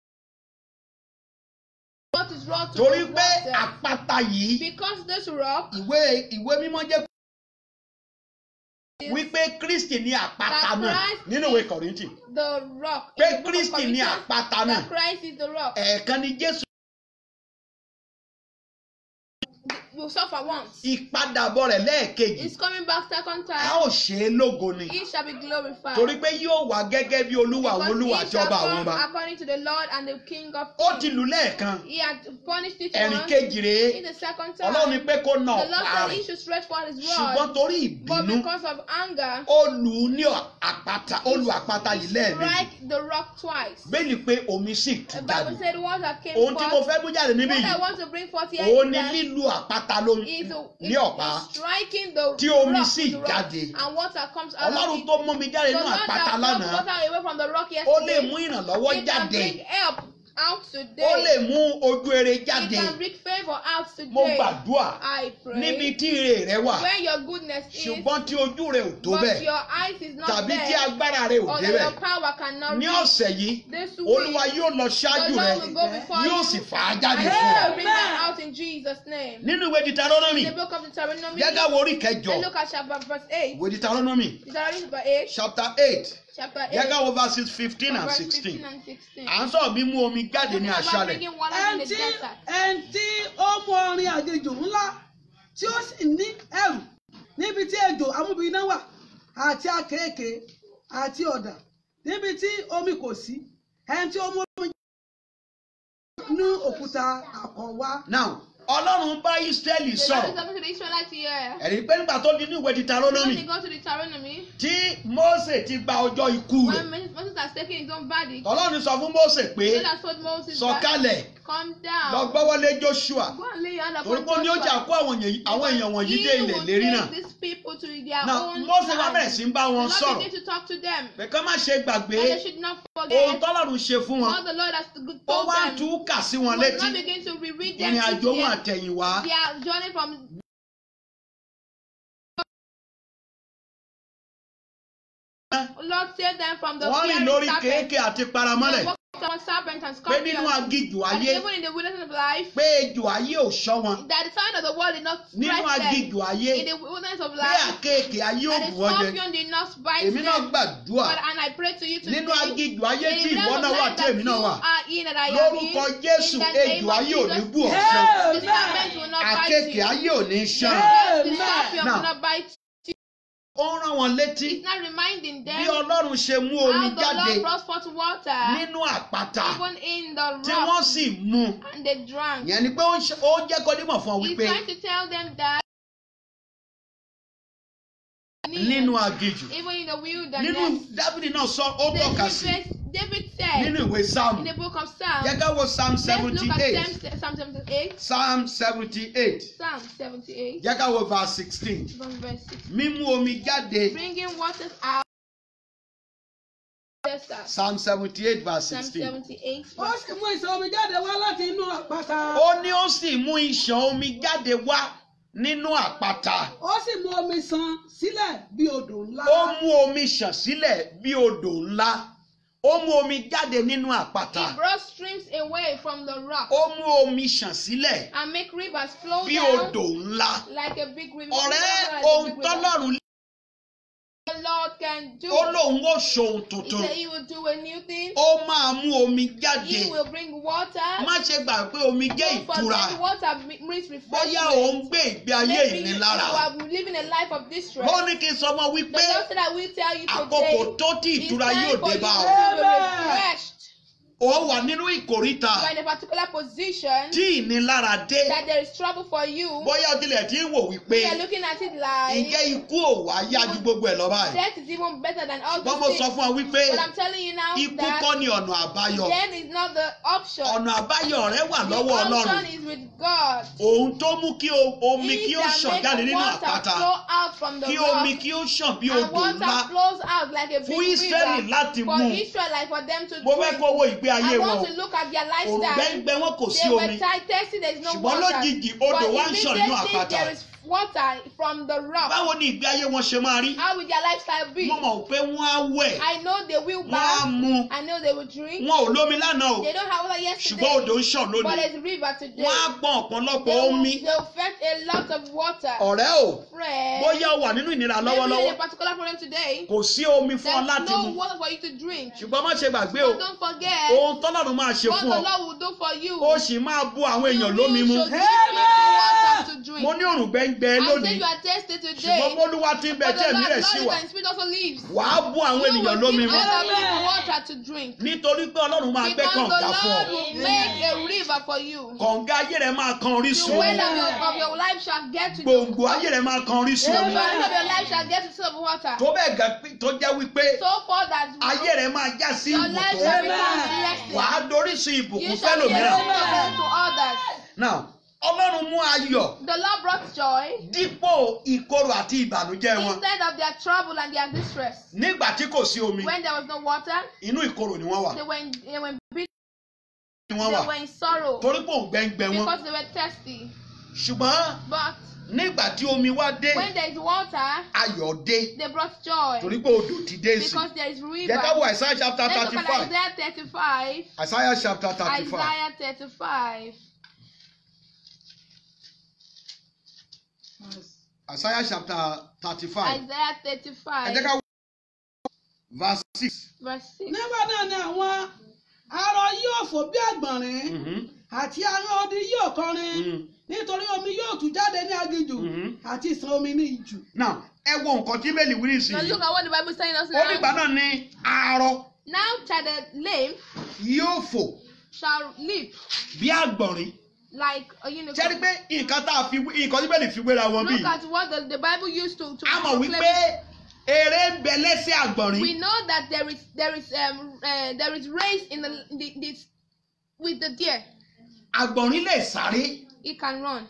what is wrong to torí the pé water? àpáta yìí Because this rock ìwé ìwé mímọ́ jẹ́ wípé Kristi ní àpáta That náà Christ nínú ìwé Kọ̀ríńtì the rock. pé In the book of Kristi ní Corinthians, àpáta náà that Christ is the rock. ẹ̀ẹ̀kan ni Jésù will suffer once. ìpadàbọ̀ rẹ̀ lẹ́ẹ̀kejì He's coming back second a time. ó ṣe é lógo ni He shall be glorified. torí pé yóò wá gẹ́gẹ́ bí olúwa àwọn Because olúwa he àti shall ọba àwọn come ọba according to the Lord and the King of ó kings. ti lù lẹ́ẹ̀kan He had punished each ẹ̀rìn one. kejì rèé In the second time, ọlọ́run ní pé kó na the Lord ọ̀pá said rẹ̀ he should stretch forth his ṣùgbọ́n rod. torí But ìbínú because of anger, ó lù ú ní àpáta ó lu àpáta yìí lẹ́ẹ̀mejì strike the rock twice. bẹ́ẹ̀ni pé omi sì tú The jáde Bible said water came ohun tí mo forth. fẹ́ mú jáde níbí What I yìí want to bring forth here òun is ni that lílu àpáta ló is, ní ọ̀pá is striking the Tí omi rock sì with the rock jáde. and water comes out of ọlọ́run it. tó mú mi jáde The nínú Lord àpáta that brought lánàá water away from the rock ó lè yesterday, mú ìrànlọ́wọ́ he can jáde bring help out ó today. lè mú ojú rere He jáde can bring favor out mo today. gbàdúrà I níbi pray tí ire rẹ wà where your goodness is, ṣùgbọ́n tí ojú rẹ ò tó but bẹ́ẹ̀ your eyes is not tàbí tí there, agbára rẹ ò or that débẹ̀ your power cannot ní reach. ọ̀sẹ̀ yìí This olúwa week, yóò lọ the ṣáájú rẹ Lord will go before yóò you sì fà á and jáde he fún ọ will bring them out in Jesus' name. nínú ìwé Deuteronomy The book of Deuteronomy, jẹ́ ká wo orí kẹjọ and look at chapter verse 8. ìwé Deuteronomy Deuteronomy chapter 8, chapter eight chapter 8, jẹ́ ká wo verses fifteen and verse sixteen 15 and 16. à ń sọ̀rọ̀ mímú omi jáde ní Talking about aṣálẹ̀ bringing water in ẹn the tí desert. ẹn tí ó mú ọrin àjèjò ńlá tí ó sì ní ẹrù níbi tí ejò amúbíná wà àti akéèké àti ọ̀dà níbi tí omi kò sí ẹni tí ó mú omi nú òkúta àkọ́wá. now ọlọ́run bá Ísírẹ́lì The Lord sọ̀rọ̀ is talking to the Israelites here. ẹ̀rí pé nígbà tó di ní ìwé When Deuteronomy they go to the Deuteronomy, tí Mósè ti gba ọjọ́ ikú rẹ̀ when Moses Moses has taken his own body, ọlọ́run sọ fún Mósè pé God has told Moses, sọ̀kalẹ̀ Come lọ down. gbọ́wọ́lé Joshua Go and lay your hand torí upon pé ó ní ó jà Joshua. kó àwọn èèyàn àwọn èèyàn wọ̀nyí He dé ilẹ̀ will lérí take náà these people to their now own Mósè wá land. bẹ̀rẹ̀ sí ń bá The wọn Lord sọ̀rọ̀ begin to talk to them. pé kán má ṣe gbàgbé And they should not ohun forget tọ́lọ́run ṣe fún wọn what the Lord has to- ó told wá them. tú kà sí wọn He létí will not begin to reread them ìrìn àjò wọn into àtẹ̀yìnwá their journey from Lord save them from the wọ́n rìn fiery lórí serpent. kéèké àti paramọ́lẹ̀ They walked on serpent and pé nínú scorpions. agijù And ayé even in the wilderness of life, pé ejò ayé ò ṣọ́ wọn that the sign of the world did not nínú strike them. agijù ayé In the wilderness of pé life, àkéèké ayé ò and bù the wọ́n jẹ scorpion did not bite èmi náà them. gbàdúrà But, and I pray to you today, nínú agijù ayé in tí the ìwọ realm náà of wà life tí that èmi you náà wà are in and I am lórúkọ in, Jésù in the name ejò of ayé ò ní Jesus, bù ọ́ Hey! ṣan the serpent will not bite àkéèké you. ayé ò ní ṣan Hey! The scorpion Now, will not bite ó ń rán wọn létí It's not reminding them bí Ọlọ́run ṣe mú omi how the jáde Lord brought forth water nínú àpáta even in the tí wọ́n rock sì mú and they drank. yẹn ni pé ó ń ṣe- ó ń jẹ́ kó dímọ̀ fún ọ He's wípé trying to tell them that nínú agijù even in the nínú wilderness, Dáfídì náà sọ ó the tọ́ka sí David, David said nínú ìwé in sáàmù the book of Psalms, jẹ́ ká wo psalm let's seventy look at eight Psalm, Psalm 78, psalm seventy eight Psalm 78, jẹ́ ká wo verse sixteen from verse 6. mímú omi jáde Bringing waters out. Yes, sir. psalm seventy eight verse Psalm sixteen 78. ó sì mú ìṣàn omi jáde wá láti inú àpáta. ó ní ó sì mú ìṣàn omi jáde wá nínú àpáta ó sì mú omi ṣàn sílẹ̀ bí odò ńlá. ó mú omi ṣàn sílẹ̀ bí odò ńlá ó mú omi jáde nínú àpáta He brought streams away from the rock ó mú omi ṣàn sílẹ̀ and make rivers flow bí down odò ńlá like a big river. ọ̀rẹ́ Like a ohun big river. tọ́lọ́run The Lord can do. ó lóun ó ṣohun He tuntun said he will do a new thing. ó máa mú omi jáde He will bring water. má ṣe gbà pé omi jẹ́ Don't ìtura forget water brings bóyá refreshment. ò ń gbé ìgbé ayé Maybe you, you ìnilára are living a life of distress. ó ní kí n sọ mọ́ The wípé Lord said I will tell you àkókò today. tó tí It's ìtura time yóò for dé you bá to ọ be refreshed. ó wà nínú ìkóríta You are in a particular position tí ìnilára dé that there is trouble for you. bóyá o tilẹ̀ tí ń wò wípé You are looking at it like ǹjẹ́ ikú ò wá yá ju gbogbo ẹ̀ lọ báyìí death is even better than all ṣùgbọ́n mo these sọ things. fún ọ wípé But I'm telling you now ikú that kọ́ ni ọ̀nà àbáyọ death is not the option. ọ̀nà àbáyọ rẹ wà The lọ́wọ́ option Ọlọ́run is with God. òun tó mú kí o- omi He kí ó can ṣàn make jáde nínú water àpáta flow out from the kí rock. omi kí ó ṣàn bí and odò water ńlá flows out like a big fún Ísírẹ́lì river láti for mú Israelite for them to mo fẹ́ drink. kó wo ìgbé ayé I wọn want to look at their lifestyle. òrùngbẹ́ngbẹ́ wọn kò sí They were omi tight, thirsty, there is no ṣùgbọ́n water. lójijì odò but wá ń ṣàn nínú immediately àpáta there is water from the rock. báwo ni ìgbé ayé wọn ṣe máa rí How will their lifestyle be? mo mọ̀ pé wọ́n á wẹ̀ I know they will wọ́n á bath. mu I know they will drink. wọn ò lómi lánàá o They don't have water yesterday. ṣùgbọ́n odò ń ṣàn but lónìí there's a river today. wọ́n á pọn ọ̀pọ̀lọpọ̀ they will, omi they will fetch a lot of water. ọ̀rẹ́ o Friend, bóyá o wà nínú ìnira maybe in lọ́wọ́lọ́wọ́ a particular problem today. kò sí omi fún ọ There's láti no mu water for you to drink. ṣùgbọ́n má ṣe gbàgbé o But don't forget ohun tọ́lọ́run máa ṣe what fún the ọ Lord will do for you. ó sì máa bu àwọn èèyàn You lómi mu should give people water to drink. mo ní òrùngbẹ́ngbẹ́ I say lónìí you are thirsty ṣùgbọ́n today. bólúwa ti ń bẹ But tí the ẹ̀mí Lord, rẹ̀ sí Lord wà and Spirit also leaves. wàá bu àwọn You ènìyàn will lómi give mu other people water to drink. nítorí pé ọlọ́run máa gbẹ́ Because the kànga fún ọ Lord will make a river for you. kànga ayé rẹ̀ máa kan The orísun well omi of your, of your life shall get to the gbòǹgbò ayé rẹ̀ máa kan orísun The omi well of your life shall get to the water. tó bẹ́ẹ̀ gẹ́ pé- tó jẹ́ wípé So far that ayé rẹ̀ máa já sí your life ìbùkún shall become Amen. blessed. wàá dorísun You ìbùkún shall be a fẹ́lòmíràn blessing to others. náà ọlọ́run mú ayọ̀ The Lord brought joy dípò ìkorò àti ìbànújẹ́ wọn instead of their trouble and their distress. nígbà tí kò sí omi When there was no water, inú ìkorò ni wọ́n wà they were in, they were in bitter, ni wọ́n they wà were in sorrow torí pò ń gbẹ́ngbẹ́ wọn because they were thirsty. ṣùgbọ́n But nígbà tí omi wá dé when there is water, ayọ̀ dé they brought joy torí pé odò ti dé sí because there is river. jẹ́ ká wo Isaiah chapter Let's thirty look at five Isaiah 35. Isaiah chapter thirty five Isaiah 35. Isaiah chapter thirty five Isaiah ẹ jẹ́ 35. ká wo verse six Verse 6. nígbà náà ni àwọn arọ yóò fò bí àgbọ̀nrín Mhm. àti àwọn odi yóò kọrin Mhm. nítorí omi yóò tú jáde ní aginjù Mhm. àti ìsàn omi ní ìjù. now ẹ wo nǹkan tí bẹ́ẹ̀ lè wí Now nísìnyí look at what the Bible is telling us ó nígbà now. náà ní arọ Now shall the lame yóò fò shall leap bí àgbọ̀nrín like a ṣé rí unicorn. pé nǹkan tá a fi wé- nǹkan tí bẹ́ẹ̀ lè fi wéra wọn Look bíi at what the, the Bible used to to a mọ̀ proclaim wípé eré ń bẹ lẹ́sẹ̀ àgbọ̀nrín we know that there is there is um uh, there is race in the, the this with the deer àgbọ̀nrín lè sáré it can run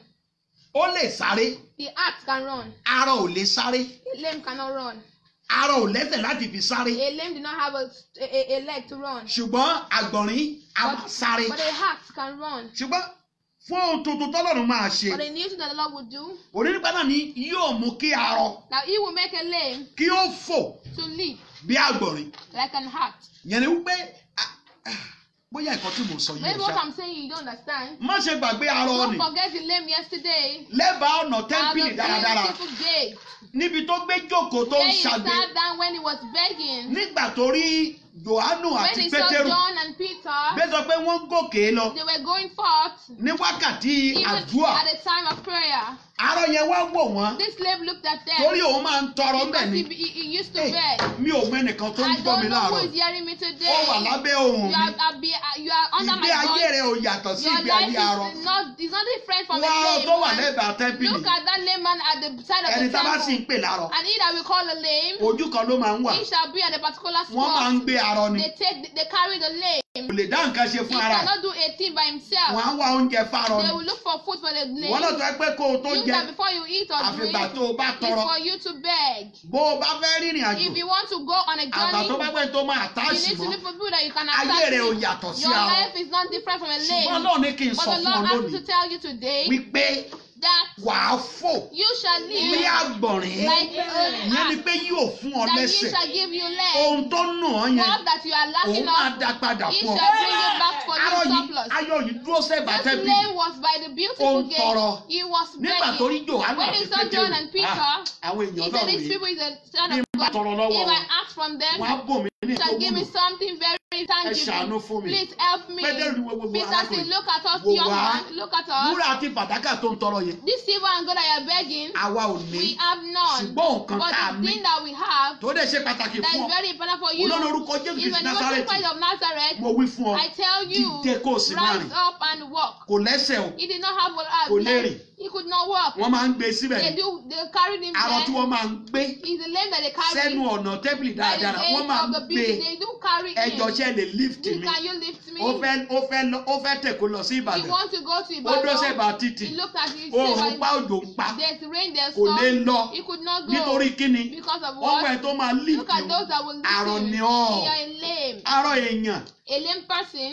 ó lè sáré the axe can run arọ ò lè sáré a lame cannot run arọ ò lẹ́sẹ̀ láti fi sáré a lame do not have a, a, a leg to run ṣùgbọ́n àgbọ̀nrín a máa sáré but a axe can run ṣùgbọ́n fún ohun tuntun tọ́lọ́run máa ṣe but a new thing that the Lord will do onínípa náà ni yóò mú kí arọ now he will make a lame kí ó fò to leap bí àgbọ̀nrín like an axe yẹn ni wípé ah, ah, bóyá nǹkan tí mò ń sọ yìí maybe ò what ṣá I'm saying you don't understand má ṣe gbàgbé arọ don't ni forget the lame yesterday lẹ́bàá ọ̀nà at tẹ́ḿpìlì the dáradára beautiful gate níbi tó gbé jókòó tó ń where he ṣàgbé sat down when he was begging nígbà tó rí johannu when àti he saw pétérù John and Peter bẹ́ẹ̀ sọ pé wọ́n ń gòkè lọ they were going forth ní wákàtí even àdúrà at the time of prayer arọ yẹn wá wò wọ́n this slave looked at them torí òun máa ń tọrọ because ńbẹ̀ ni he, he, he used to Hey, beg mi ò mọ ẹnìkan tó ń I gbọ́ mi don't know who láàárọ̀ is hearing me ó today wà lábẹ́ ohùn you mi are, are, be, you are under ìgbé ayé my rẹ voice ò yàtọ̀ sí your ìgbé life ayé arọ is not is not different from wọ́n a arọ lame tó wà one. lẹ́bàá tẹ́ḿpìlì look at that layman at the side of ẹni the tá a bá sì ń temple pè lárọ and he that we call a lame ojú kan ló máa ń wà he shall be at a particular wọ́n máa ń spot gbé arọ ni they take they carry the lame kò lè dá nǹkan ṣe he fún ara ẹ̀ cannot do a thing by himself wọ́n á wá oúnjẹ fárọ they ni will look for food for the wọ́n náà lame tó ẹ pé kó o tó you jẹ that before you eat or drink àfìgbà tó o bá is tọrọ for you to beg bó o bá fẹ́ rìnrìn àjò if you want to go on a àgbà tó bá journey pẹ́ tó máa you táàsì need to mọ́ look for people that you can ayé attach rẹ ò to yàtọ̀ sí your arọ life is not different from a ṣùgbọ́n lame náà ní kí n but sọ the fún ọ Lord asked me lónìí to tell you today wípé that wàá fò you shall bí live àgbọ̀nrín like ìyẹn ni a pé yóò fún ọ that he lẹ́sẹ̀ shall give you leg ohun tó nù ọ́ yẹn what that you are òun lacking máa of dá padà he fún ọ shall bring you back for arọ you yìí surplus ayọ̀ yìí dúró sẹ́gbà this tẹ́bí lane was by the Ó beautiful ń tọrọ. gate he was nígbà tó rí begging Jòhánù when àti he saw John and Pétérù Peter ah, àwọn he èèyàn said náà these rèé people is a son bí of n bá God tọrọ lọ́wọ́ if wọn I ask from them wọn á bò mí ní shall tó give me wúlò something very ẹ tangible ṣàánú fún mi please help me Pétérù ni wo gbogbo Peter said arákùnrin look at us Wò young wá. man look at us wúrà àti fàdákà tó ń tọrọ yẹn this silver and gold that you are begging àwa ò ní we have none ṣùgbọ́n nǹkan but tá a the ní thing that we have tó dẹ̀ ṣe pàtàkì that fún is ọ very important for you olórí orúkọ Jésù is Kristi when you go to Násárẹ́tì Christ of Nazareth mo wí fún ọ I tell you dìde kó o sì máa rise rìn up and walk kò lẹ́sẹ̀ o he did not have a Kò lè leg rìn. he could not walk wọ́n máa ń gbé síbẹ̀ they ni do they carried him arọ tí there wọ́n máa ń gbé he's the lame that they carry sẹ́nu ọ̀nà tẹ́bìlì by the dáradára wọ́n gate máa of ń the gbé building they do carry ẹjọ́ him ṣe lè lift Please, mi can you lift me ó fẹ́ ó fẹ́ lọ- ó fẹ́ tẹ̀ kó lọ sí he Ìbàdàn want to go to ó dó Ibadan sẹ́bà títì he looked at it oòrùn say pa by òjò ń pa there's rain there's kò lè storm lọ he could not go nítorí kíni because of ọwọ́ ẹ̀ what tó máa lift look at o those that will lift Arọ him ni you ọ́. are a lame arọ èèyàn a lame person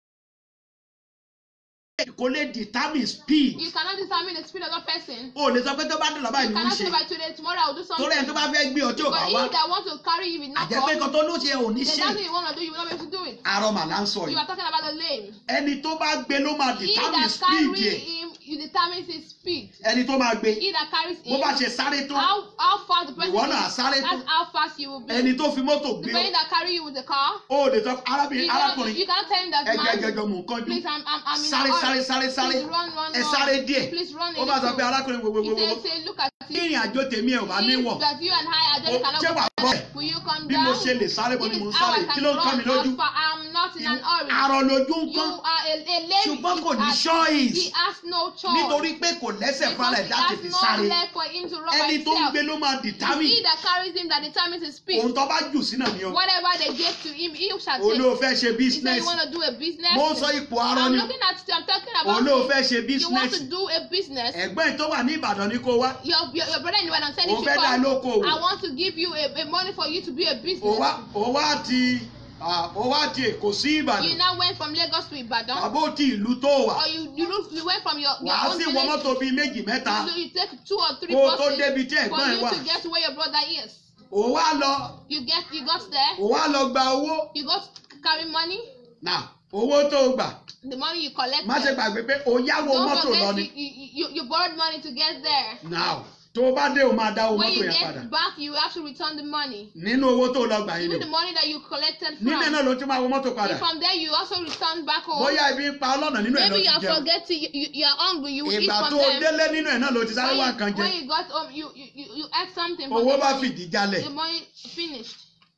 kò lè determine speed you cannot determine the speed of that person o lè sọ pé tó bá dùn lọ́ba you ìlú ń cannot ṣe say by today tomorrow I will do something torí ẹni tó bá fẹ́ gbé ọjọ́ but bá wá he that want to carry you will not àjẹpé come kan tó ló ṣe ò ní then ṣe that's what you want to do you will not be able to do it arọ mà là ń sọ you yìí are talking about the lame ẹni tó bá gbé ló máa he determine that speed carry yẹ him you determine his speed ẹni tó máa gbé he that carries bó him bá ṣe sáré tó how how fast the person ìwọ náà is sáré tó that's how fast you will be ẹni tó fi mọ́tò the gbé person that carry you with the car ó lè sọ you arábìnrin cannot arákùnrin you cannot tell him that ẹjọ man ẹjọjọ mò ń kánjú please I'm I'm I'm in sáré a sáré hurry sáré sáré please run run ẹ run sáré díẹ̀ please run a ó bá sọ pé little arákùnrin he wòwòwòwò say say look at kí it ìrìn àjò tèmi ẹ̀ ò bá níwọ̀n if that you and I are Ó- just cannot ṣé wàá go bọ̀ ẹ̀ will you come bí down mo ṣe lè sáré bó this ni mo ń is how sáré I kí can ló ń kán mi run lójú how far I'm not in an hurry arọ lójú ń you kán are a a lame ṣùgbọ́n kò ní he has- choice he has no choice nítorí pé kò lẹ́sẹ̀ fúnra because ẹ̀ he láti has fi no sáré leg for him to run by ẹni tó ń himself gbé ló máa It's he determine that carries him that determines his speed ohun tó bá jù sínú ni o whatever they give to him he shall take olóò fẹ́ ṣe he said business you want to do a business mo ń sọ ipò arọ I'm ni looking at you I'm talking about olóò it. fẹ́ ṣe you want business to do a business ẹ̀gbọ́n ẹ̀ tó wà ní Ìbàdàn ní kó wá your your, your brother in the I'm saying òun you fẹ́ dá come lókòwò I want to give you a, a money for you to be a ó business wá ó wá ti ah, ó wá ti Èkó sí you Ìbàdàn now went from Lagos to Ibadan àbó ti ìlú tó wà or you you, look, you went from your, your wàá own sì wọ village mọ́tò bíi méjì mẹ́ta so you take two or three kó o tó buses débi tí for ẹ̀gbọ́n ẹ̀ you wà to get to where your brother is ó wá lọ you get you got there ó wá lọ gba owó you got carry money náà owó tó gbà the money you collect má ṣe gbàgbé pé ó yáwó don't mọ́tò lọ forget ni you, you, you, you borrowed money to get there now tó o bá dé o máa dá owó When mọ́tò you yẹn padà get back, you have to return the money. nínú owó tó o lọ gbà yín ni Even the money that you collected nílé from. náà ló ti máa wọ mọ́tò padà And from there, you also return back home. bóyá ibi ń pa ọlọ́nà nínú ẹ̀ ló Maybe ti you are jẹun forgetting, you, you, you are hungry, you will eat ìgbà from tó o them. délé nínú ẹ̀ náà ló ti sáré wá When nǹkan you, jẹ when you got home, you, you, you, you ate something from owó the bá money. fìdí jálẹ̀ The money finished.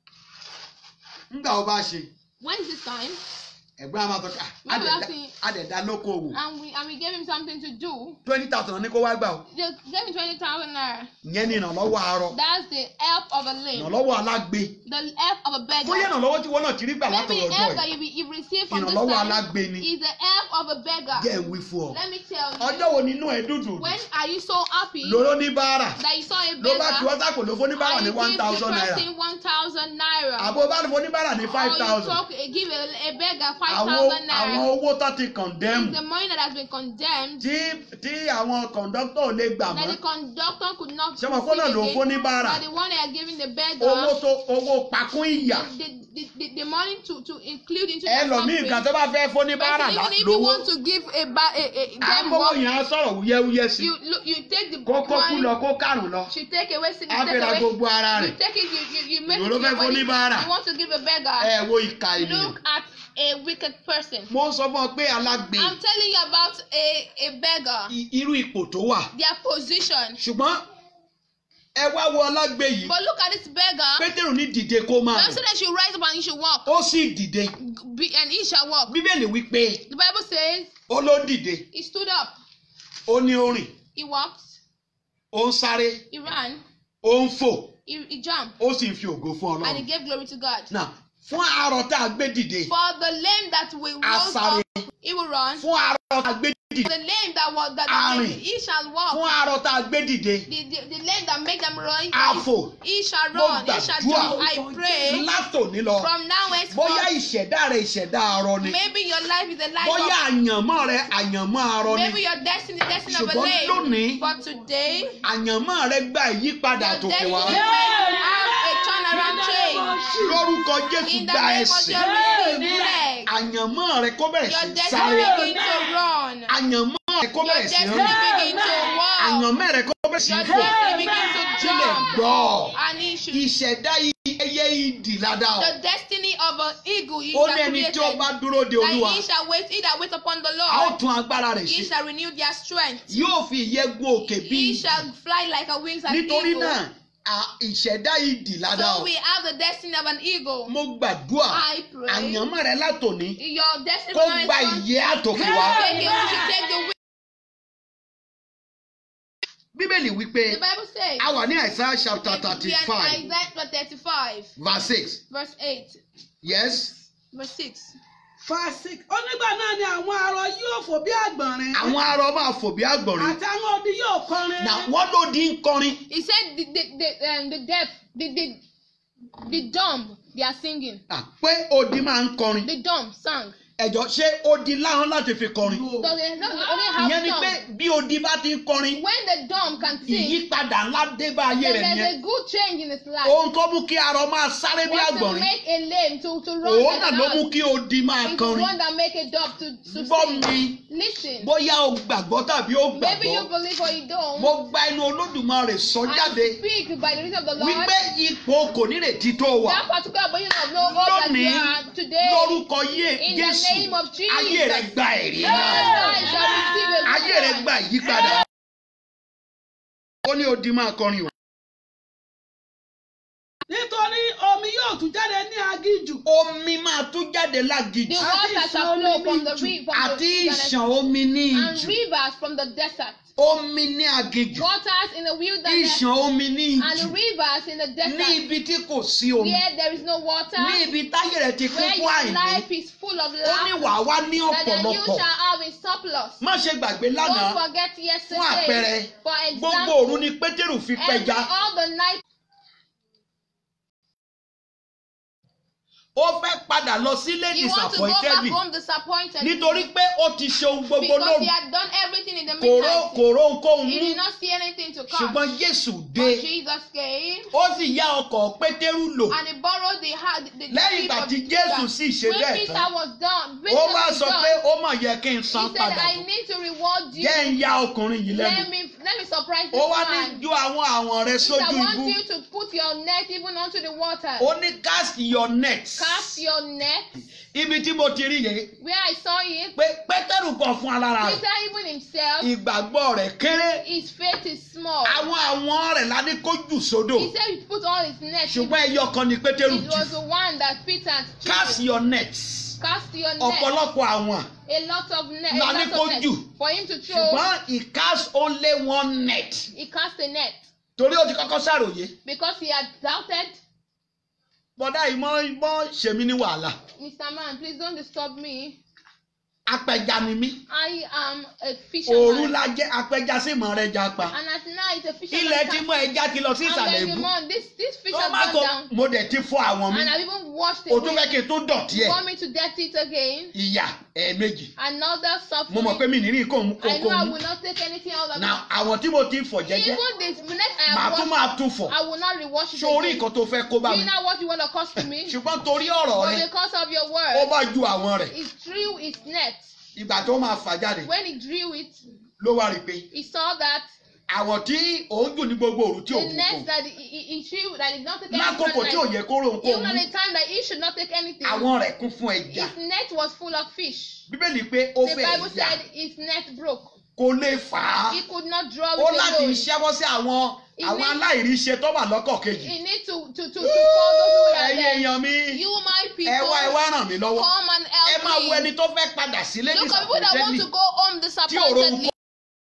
ńgbà ó bá ṣe When is this time? ẹ̀gbọ́n a máa sọ pé Maybe "Ah, that's it. àdẹ̀dá lókoòwò And we and we gave him something to do. twenty thousand ní kó wá gbà o They gave him twenty thousand naira. ìyẹn ni ìrànlọ́wọ́ arọ That's the help of a limb. ìrànlọ́wọ́ alágbe The help of a beggar. bóyá ìrànlọ́wọ́ tí wọ́n náà ti rí gbà Maybe látọ̀rọ̀ the ọjọ́ help that ẹ̀ you, be, you received from this ìrànlọ́wọ́ time alágbe ni is the help of a beggar. jẹ́ ìwí fún ọ Let me tell you. ọjọ́ wo nínú ẹ̀ dùdù When are you so happy lóró ní báárà that you saw a ló bá ti beggar wọ́n sàkó ló fún ní báárà and ní you one give the thousand naira person one thousand naira? àbó bá fún ní báárà ní five or you thousand talk, uh, give a, a beggar five àwọn thousand àwọn naira. owó tó ti condemn The money that has been condemned tí tí àwọn kọ̀ǹdọ́tọ̀ ò lè gbà that mọ́ the conductor could not ṣé wọn kó náà ló ń fún ní báárà But the one they are giving the beggar owó tó owó pakún ìyà the, the, the, the money to, to include into the ẹlòmíì suffering. nǹkan tó bá fẹ́ fún ní But báárà even if you lówó want to give a, ba- a, a them àbówó work, yẹn á sọ̀rọ̀ wúyẹ́wúyẹ́ sí you look, you take the kó kó kú money, lọ kó kárùn lọ you take away, you á take fẹ́ra away, gbogbo ara you rẹ̀ take it, you, you, you make Ìwọ it ló to fẹ́ your fún body. oníbàárà. You want to give a beggar. ẹ wo ìka ènìyàn Look at a wicked person. mo sọ fún ọ pé alágbe I'm telling you about a, a beggar, i- irú ipò tó wà their position. ṣùgbọ́n ẹ wá wo alágbe yìí But look at this beggar. pétérù ní dìde kó máa God rìn said that you rise up and you should walk, ó sì dìde be, and he shall walk. bíbélì wípé The Bible says ó ló dìde he stood up, ó ní ó rìn he walked, ó ń sáré he ran, ó ń fò he, he jumped, ó sì ń fi ògo fún and he ọlọ́run gave glory to God. náà fún arọ tá a gbé dìde For the lame that will rose Asáré. up, he will run. fún arọ tá a gbé For dìde the lame that was that Arìn. he shall fún walk. arọ tá a gbé dìde The, the, the lame that make them run, àfò he shall Mo run, he shall gbàdúrà. jump. I pray látòní lọ from now bóyá henceforth. ìṣẹ̀dá rẹ ìṣẹ̀dá arọ ni Maybe your life is a life bóyá of àyànmọ́ rẹ àyànmọ́ arọ ni maybe your destiny, destiny of a ṣùgbọ́n lame. lónìí But today, àyànmọ́ rẹ gba ìyípadà your tòkè destiny wá will have a turnaround change. lórúkọ jésù In the gba name of ẹsẹ̀ your receive leg. àyànmọ́ rẹ kó bẹ̀rẹ̀ Your sí destiny sáré begin to run. àyànmọ́ rẹ kó Your bẹ̀rẹ̀ sí destiny rìn begin to walk. àyànmọ́ rẹ kó bẹ̀rẹ̀ sí Your fò destiny begin to sílẹ̀ jump. gbọ́ And he should ìṣẹ̀dá ẹyẹ ìdì ládàá the destiny of an eagle he ó shall ní ẹni create tí ó bá dúró de olúwa that he shall wait he that wait upon the a ó Lord tún agbára rẹ̀ he ṣe shall renew their strength yóò fi ìyẹ́ gun òkè bí he ìdì shall fly like a wings as nítorí eagle náà à- ìṣẹ̀dá ìdì ládàá so we have the destiny of an eagle mo gbàdúrà I pray àyànmọ́ rẹ látòní your destiny kó from gba now henceforth, ìyẹ́ àtòkè wá take it we should take the wings bíbélì wípé the Bible says a wà ní àìsàn chapter we thirty are five Isaiah thirty five verse six verse eight yes verse six fàṣík onígbà náà ni àwọn arọ yóò fò bí àgbọ̀nrín àwọn arọ máa fò bí àgbọ̀nrín àti àwọn odi yóò kọrin na wọ́n ló di ń kọrin he said the the the, um, the deaf the the the dumb they are singing à, pé odi máa ń kọrin the dumb sang ẹ̀jọ̀ ṣé odi láhàn láti fi kọrin so they no they only have ìyẹn ni song pé bí odi bá ti ń kọrin when the dumb can sing ìyípadà ńlá dé bá ayé then rẹ̀ there's nìyẹn a good change in his life ohun tó mú kí arọ máa sáré bí what to àgbọ̀nrín make a lame to to run òun like náà an ló mú ox kí odi máa is the kọrin one that make a dog to to gbọ́ sing mi listen bóyá o gbàgbọ́ tàbí o maybe you gbàgbọ́ believe or you don't mo gba inú olódùmarè sọ jáde I speak by the reason of the Lord wípé ipò kò nírètí tó wà that particular position of no hope that you lónìí are today lórúkọ yé in the Jésù name of Jesus. ayé rẹ gba ẹ̀rí your náà life shall receive a ayé rẹ gba ìyípadà ó ní odi máa kọrin o nítorí omi yóò tún jáde ní agíjù omi máa tún jáde The lágìjì water shall flow from the river from àti the ìṣàn omi ní and ìjù rivers from the desert. omi ní agìjù Waters in the wilderness ìṣàn omi ní and ìjù rivers in the ní desert. ibi tí kò sí omi Where there is no water, ní ibi táyé rẹ ti kún where fún your àìní life is full of ó ní lack, wàá wá ní that then you ọ̀pọ̀lọpọ̀ shall have in surplus. má ṣe gbàgbé Don't lánàá forget fún yesterday. àpẹẹrẹ For gbogbo òru example, ni pétérù fi every pẹja all the night ó fẹ́ padà lọ sílé He wants to go back disappointed home disappointed. nítorí pé ó ti ṣe ohun gbogbo because he lóru had done everything in the kòró midnight. kòró ohunkóhun He mú did not see anything to come. ṣùgbọ́n Jésù But dé Jesus came ó sì yá ọkọ̀ Pétérù lò and he borrowed the heart. The, the lẹ́yìn sheep ìgbà of tí Peter. Jésù sì ṣe When bẹ́ẹ̀ Peter tán was done, when ó Jesus wá was sọ done, pé ó mọ̀ yẹ kí n he san said, padà I fún need to reward you. jẹ́ ń ya ọkùnrin yìí lẹ́nu Let me let me surprise this ó wá ní man. ju àwọn àwọn rẹ He said, sójú I want ibú you to put your net even onto the water. ó ní cast your net Cast your net. ibi tí mo ti rí yẹn Where I saw it, pé Pétérù kan fún alára rẹ̀ Peter even himself, ìgbàgbọ́ rẹ̀ kéré his faith is small. àwọn àwọn rẹ̀ la ní kó jù sódò He said he put all his net. ṣùgbọ́n ẹyọ kan ni Pétérù It jù was the one that Peter cast chose. your net Cast your net. ọ̀pọ̀lọpọ̀ àwọn A lot of net. La A ní lot kó of net. jù. For him to throw, ṣùgbọ́n he cast only one net he cast a net torí ó ti kọ́kọ́ ṣàròyé because he had doubted. bọ́dá yìí mọ́ mọ́ ṣèmi ní wàhálà Mr. Man, please don't disturb me. apẹja ni mí I am a òru fisherman. la jẹ́ apẹja sí ìmọ̀ rẹ̀ já pa And at night, a fisherman. ilẹ̀ tí can- mọ ẹja ti lọ sí And ìsàlẹ̀ then the ìbú man, this this fish tó has má gone kó down. mo dẹ̀ ti fọ́ àwọn mi And I've even washed o it. tún fẹ́ kí n tó dọ̀tí You ẹ̀ want me to dirty it again? ìyà ẹ̀ẹ̀mejì Another mo mọ̀ pé suffering. mi nìrí kò mú I know kókó I mú will not take anything out of na it. àwọn tí mo ti ń fọ̀ jẹ́jẹ́ Even this next I màá have tún washed, máa tún fọ̀ I will not rewash it sórí again. nǹkan tó fẹ́ kó bá Do mi you know what you want to cost to me? ṣùgbọ́n torí ọ̀rọ̀ But rẹ because of your ó word, bá ju àwọn rẹ̀ he drew his net. ìgbà tó máa fà jáde When he drew it, ló wá rí i pé he saw that àwọn tí òun jù ní gbogbo òru tí the òun net kò that he, he, he drew that did not take anything lákòókò from tí the ò night, yẹ kó rò kó even mú at the time that he should not take anything, àwọn rẹ̀ kún fún ẹja his net was full of fish. bíbélì pé ó The fẹ́ Bible yà said his net broke. kó lè fà á He could not draw ó it láti alone. ṣẹ́wọ́ sí àwọn He àwọn needs- aláìríṣe tó wà lọ́kọ̀ kejì He need to to to, to call those who are ẹ̀yin there. èèyàn mi You, my people, ẹ wá ẹ wá ràn mí lọ́wọ́ come and ẹ máa wo help me. ẹni tó fẹ́ padà sílé Look at people that want to disappointedly go home tí òrò ń disappointedly. kó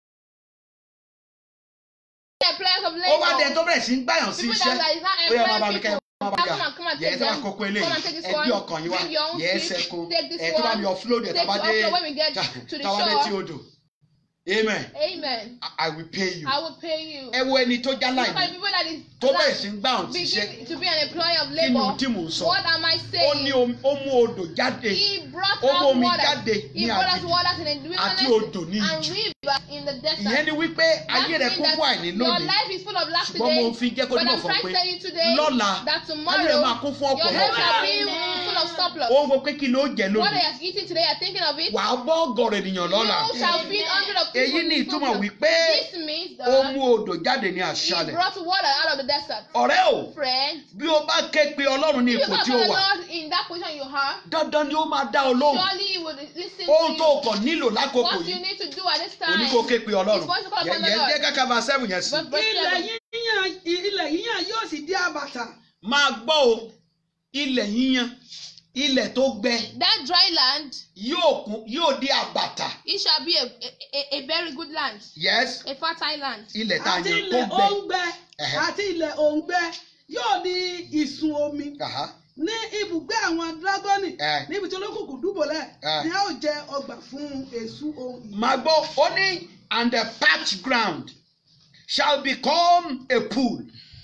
The players of ó wá dé labor. tó bẹ̀rẹ̀ sí ń gbàyàn sí People iṣẹ́ that is not ó yẹ máa bá mi employing kẹ́ ẹ people. máa bá mi Come yà on, come and yẹ ẹ take tí wàá them. kókó Come eléyìí and take this ẹ gbé one. ọkàn yín wá Bring your own yẹ ẹ fish. sẹ́kù Take this ẹ tí wàá one. mi offload ẹ̀ Take tábà it dé offload when we get to the tábà dé tí shore. odò amen Amen. I- I will pay you I will pay you. ẹ wo ẹni tó já Look at láìní people that is tó bẹ̀rẹ̀ sí ń gbàyàn sí iṣẹ́ begin to be an employee of kí ni ohun labor. tí mò ń sọ What am I ó ní saying? omi- ó mú odò jáde He brought Ó mú out omi water. jáde He ní brought out aginjù waters in the àti wilderness odò ní and ìjù river in the desert. ìyẹn ni wípé ayé rẹ That kún means fún àìní that Your lónìí life is full of lack ṣùgbọ́n mo today. fi jẹ́ kó But dúró I'm fún trying pé to tell you today lọ́la that ayé rẹ tomorrow máa kún fún your life ọ̀pọ̀lọpọ̀ shall be full of surplus. ó ń wo pé kí ló jẹ What lónìí are you eating today? You're thinking of it. wàá bọ́ ọ̀gọ̀rọ̀ ènìyàn lọ́la You shall feed hundred of people. èyí in ni this ìtumọ̀ surplus. wípé This means ó that mú odò jáde ní he àṣálẹ̀ brought water out of the desert. ọ̀rẹ́ o Friend, bí o bá ké pe ọlọ́run ní if you ipò go tí to ó the wà Lord in that position you are, dandan ni ó máa dá ọ lóhùn surely he will listen ohun to tó you. o kàn nílò lákòókò What you yìí need to do at this o ní time kó ké pe ọlọ́run is for you to call upon the yẹn Lord. jẹ́ káká bá sẹ́wọ̀n yẹn sí Verse- verse ilẹ̀ seven. yíyan ilẹ̀ yíyan yóò sì di àbàtà máa gbọ́ o ilẹ̀ yíyan ilẹ̀ tó gbẹ That dry land, yóò kún yóò di àbàtà it shall be a, a, a, a very good land, yes a fertile land. ilẹ̀ tá a àti yan tó ilẹ̀ gbẹ òǹgbẹ Ẹ̀hẹ́. àti ilẹ̀ òǹgbẹ yóò di ìsun omi Aha. ní ibùgbé àwọn dragoni Ẹ̀. níbi tí olókùnkùn dúbọ̀lẹ̀ Ẹ̀. ni a ó jẹ ọgbà fún èṣù ohun ìyè. máa gbọ́ ó ní and the parched ground shall become a pool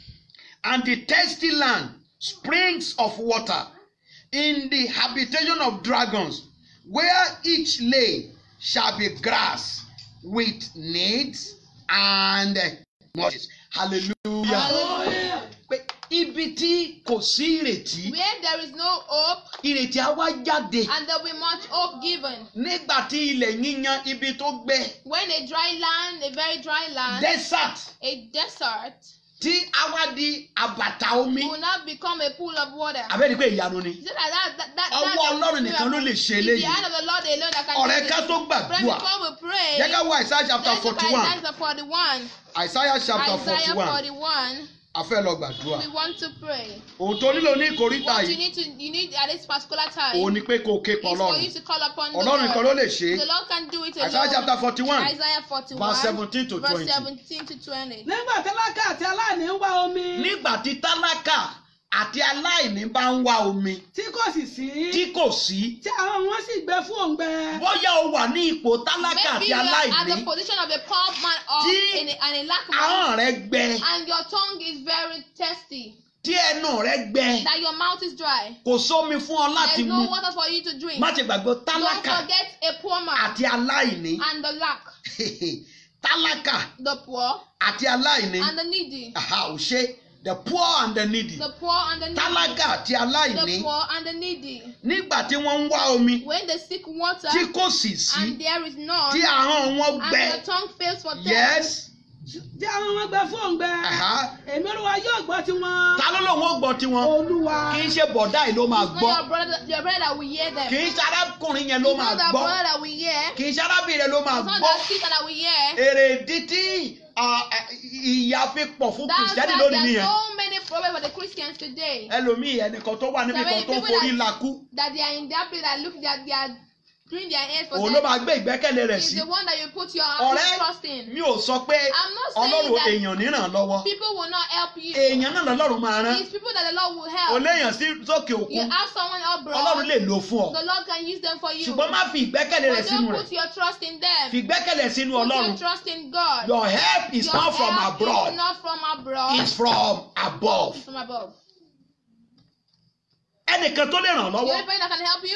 and the thirsty land springs of water in the habitation of dragons where each lay shall be grass with needs and mosses hallelujah Hallelujah. pé ibi tí kò sí ìrètí Where there is no hope ìrètí á wá jáde and there will be much hope given. nígbà tí ilẹ̀ yíyan ibi tó gbẹ When a dry land, a very dry land, desert a desert, tí a wá di àbàtà omi will now become a pool of water. abẹ́ni pé ìyanu ni Is it like that? that, that ọwọ́ that's ọlọ́run nìkan ló lè ṣe It's the eléyìí hand of the Lord alone that can ọ̀rẹ́ do ká this. tó Friends, gbàdúrà before we pray, jẹ́ ká wá Isaiah chapter let's look forty at one Isaiah 41. Isaiah chapter forty Isaiah one 41. a fẹ́ lọ gbàdúrà We want to pray. ohun tó nílò ní ìkórìtà What you yìí need to you need at this particular time òun ni pé kó o ké is pọ̀ for ọlọ́run you to call upon the ọlọ́run nìkan ló Lord. lè ṣe The é Lord can do it alone. Isaiah chapter forty one Isaiah 41, verse 17 to verse 20. 17 to 20. nígbà tálákà àti aláìní ń wá omi nígbà tí tálákà àti aláìní bá ń wá omi tí kò sì sí tí kò sí tí àwọn wọn sì gbẹ fún òǹgbẹ bóyá o wà ní ipò tálákà Maybe àti you are at aláìní the position of a poor man or Tí in a, and a lack man, ahọ́n rẹ gbẹ and your tongue is very thirsty. tí ẹnu rẹ gbẹ that your mouth is dry. kò sómi fún ọ láti There's mu no water for you to drink. má ṣe gbàgbọ́ Don't tálákà forget a poor man àti aláìní and the lack, tálákà the poor àti aláìní and the needy, aha ò ṣe the poor and the needy the poor and the needy, tálákà àti aláìní the poor and the needy. nígbà tí wọ́n ń wá omi When they seek water tí kò sì sí and there is none, tí ahọ́n wọn and gbẹ the tongue fails for them, yes tí àwọn ọmọ gbẹ fún òǹgbẹ aha èmi olúwa yóò gbọ́ tiwọn ta ló lòun ó gbọ́ tiwọn olúwa kì í ṣe bọ̀dá yìí ló máa it's gbọ́ not your brother, your brother that will hear them. kì í ṣe arákùnrin yẹn ló It's máa not that gbọ́ brother that will hear. kì í ṣe arábìnrin ló máa It's not gbọ́ that sister that will hear. èrèdí tí ah, ah, ìyà fi pọ̀ fún That's kìrìsìtẹ́nì why lónìí there are nìyẹn so many problems for the Christians today. ẹlòmíì ẹnìkan tó wà níbi There are kan many tó ń people forí that- lakú That they are in that place that look that they are doing their hands for òun ló them. máa gbé ìgbẹ́kẹ̀lé rẹ̀ It's sí the one that you put your ọ̀rẹ́ trust in. mi ò sọ pé I'm not saying ọlọ́run that èèyàn níràn lọ́wọ́ People will not help you. èèyàn náà lọ́lọ́run máa rán It's people that the Lord will o help. léèyàn sí sókè You òkun have someone ọlọ́run abroad. lè lò fún ọ The Lord can use them for you. ṣùgbọ́n má fi ìgbẹ́kẹ̀lé rẹ̀ But sínú don't rẹ̀ put your trust in them. fi ìgbẹ́kẹ̀lé sínú Put ọlọ́run your trust in God. your help is Your not from help abroad Is not from abroad. it's from above It's from above. ẹnìkan tó lè ràn The lọ́wọ́ only person that can help you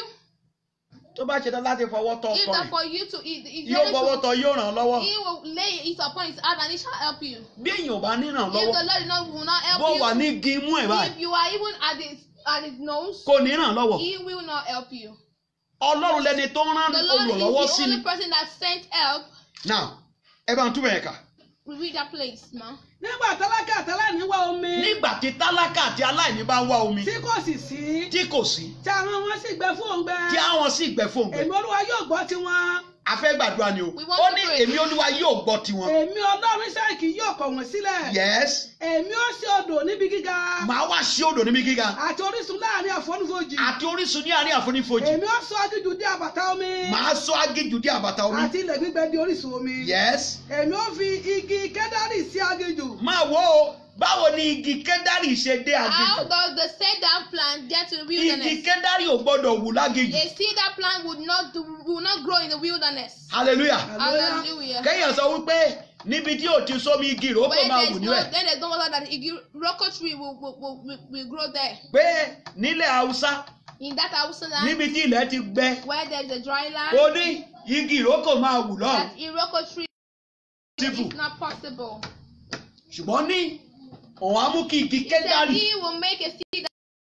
tó bá ṣe tán láti fọwọ́ tọ is ọkọ that rẹ̀ for you to eat. If yóò fọwọ́ you tọ yóò ràn lọ́wọ́ He will lay it upon his heart and he shall help you. bí èèyàn ò bá ní ràn If the lọ́wọ́ Lord is not, will not help bó you, wà ní igi imú ẹ̀ báyìí if you are even at his at his nose, kò ní ràn lọ́wọ́ he will not help you. ọlọ́run lẹni tó ń rán The Lord olùrànlọ́wọ́ is sí the ni only person that sent help. now ẹ bá ń túbọ̀ yẹn kà We read that place, ma. nígbà tálákà àtàláìní wá omi nígbà tí tálákà àti aláìní bá ń wá omi tí kò sì sí tí kò sí tí àwọn wọn sì gbẹ fún òǹgbẹ tí àwọn sì gbẹ fún òǹgbẹ èmi olúwa yóò gbọ́ tiwọn a fẹ́ gbàdúrà ni o We want ó to ní pray. èmi olúwa yóò gbọ́ tiwọn èmi ọlọ́run sẹ́ẹ̀kì yóò kọ̀ wọ́n sílẹ̀ yes èmi ó ṣe odò níbi gíga màá wá sí odò níbi gíga àti orísun láàrin àfonífojì àti orísun ní àárín àfonífojì èmi ó sọ agíjù dé àbàtà omi màá sọ agíjù dé àbàtà omi àti ilẹ̀ gbígbẹ di orísun omi yes èmi ó fi igi kẹ́dárì sí agíjù máa wo o báwo ni igi kẹ́dárì ṣe dé How agíjù does the cedar plant get to the igi wilderness? kẹ́dárì ò gbọ́dọ̀ wù lágíjù A cedar plant would not do, will not grow in the wilderness. hallelujah Hallelujah. Hallelujah. kéèyàn sọ wípé níbi tí ò ti sómi igi ìrókò When máa there wù is no, níbẹ̀ then there's no water that the rocco tree will, will, will, will, will grow there. pé nílẹ̀ haúsá In that Hausa land, níbi tí ilẹ̀ ti gbẹ where there is a dry land, ó ní igi ìrókò máa wù lọ́hùn that iroko tree síbù is not possible. ṣùgbọ́n ní òun á mú kí igi He said kẹ́dárì he will make a cedar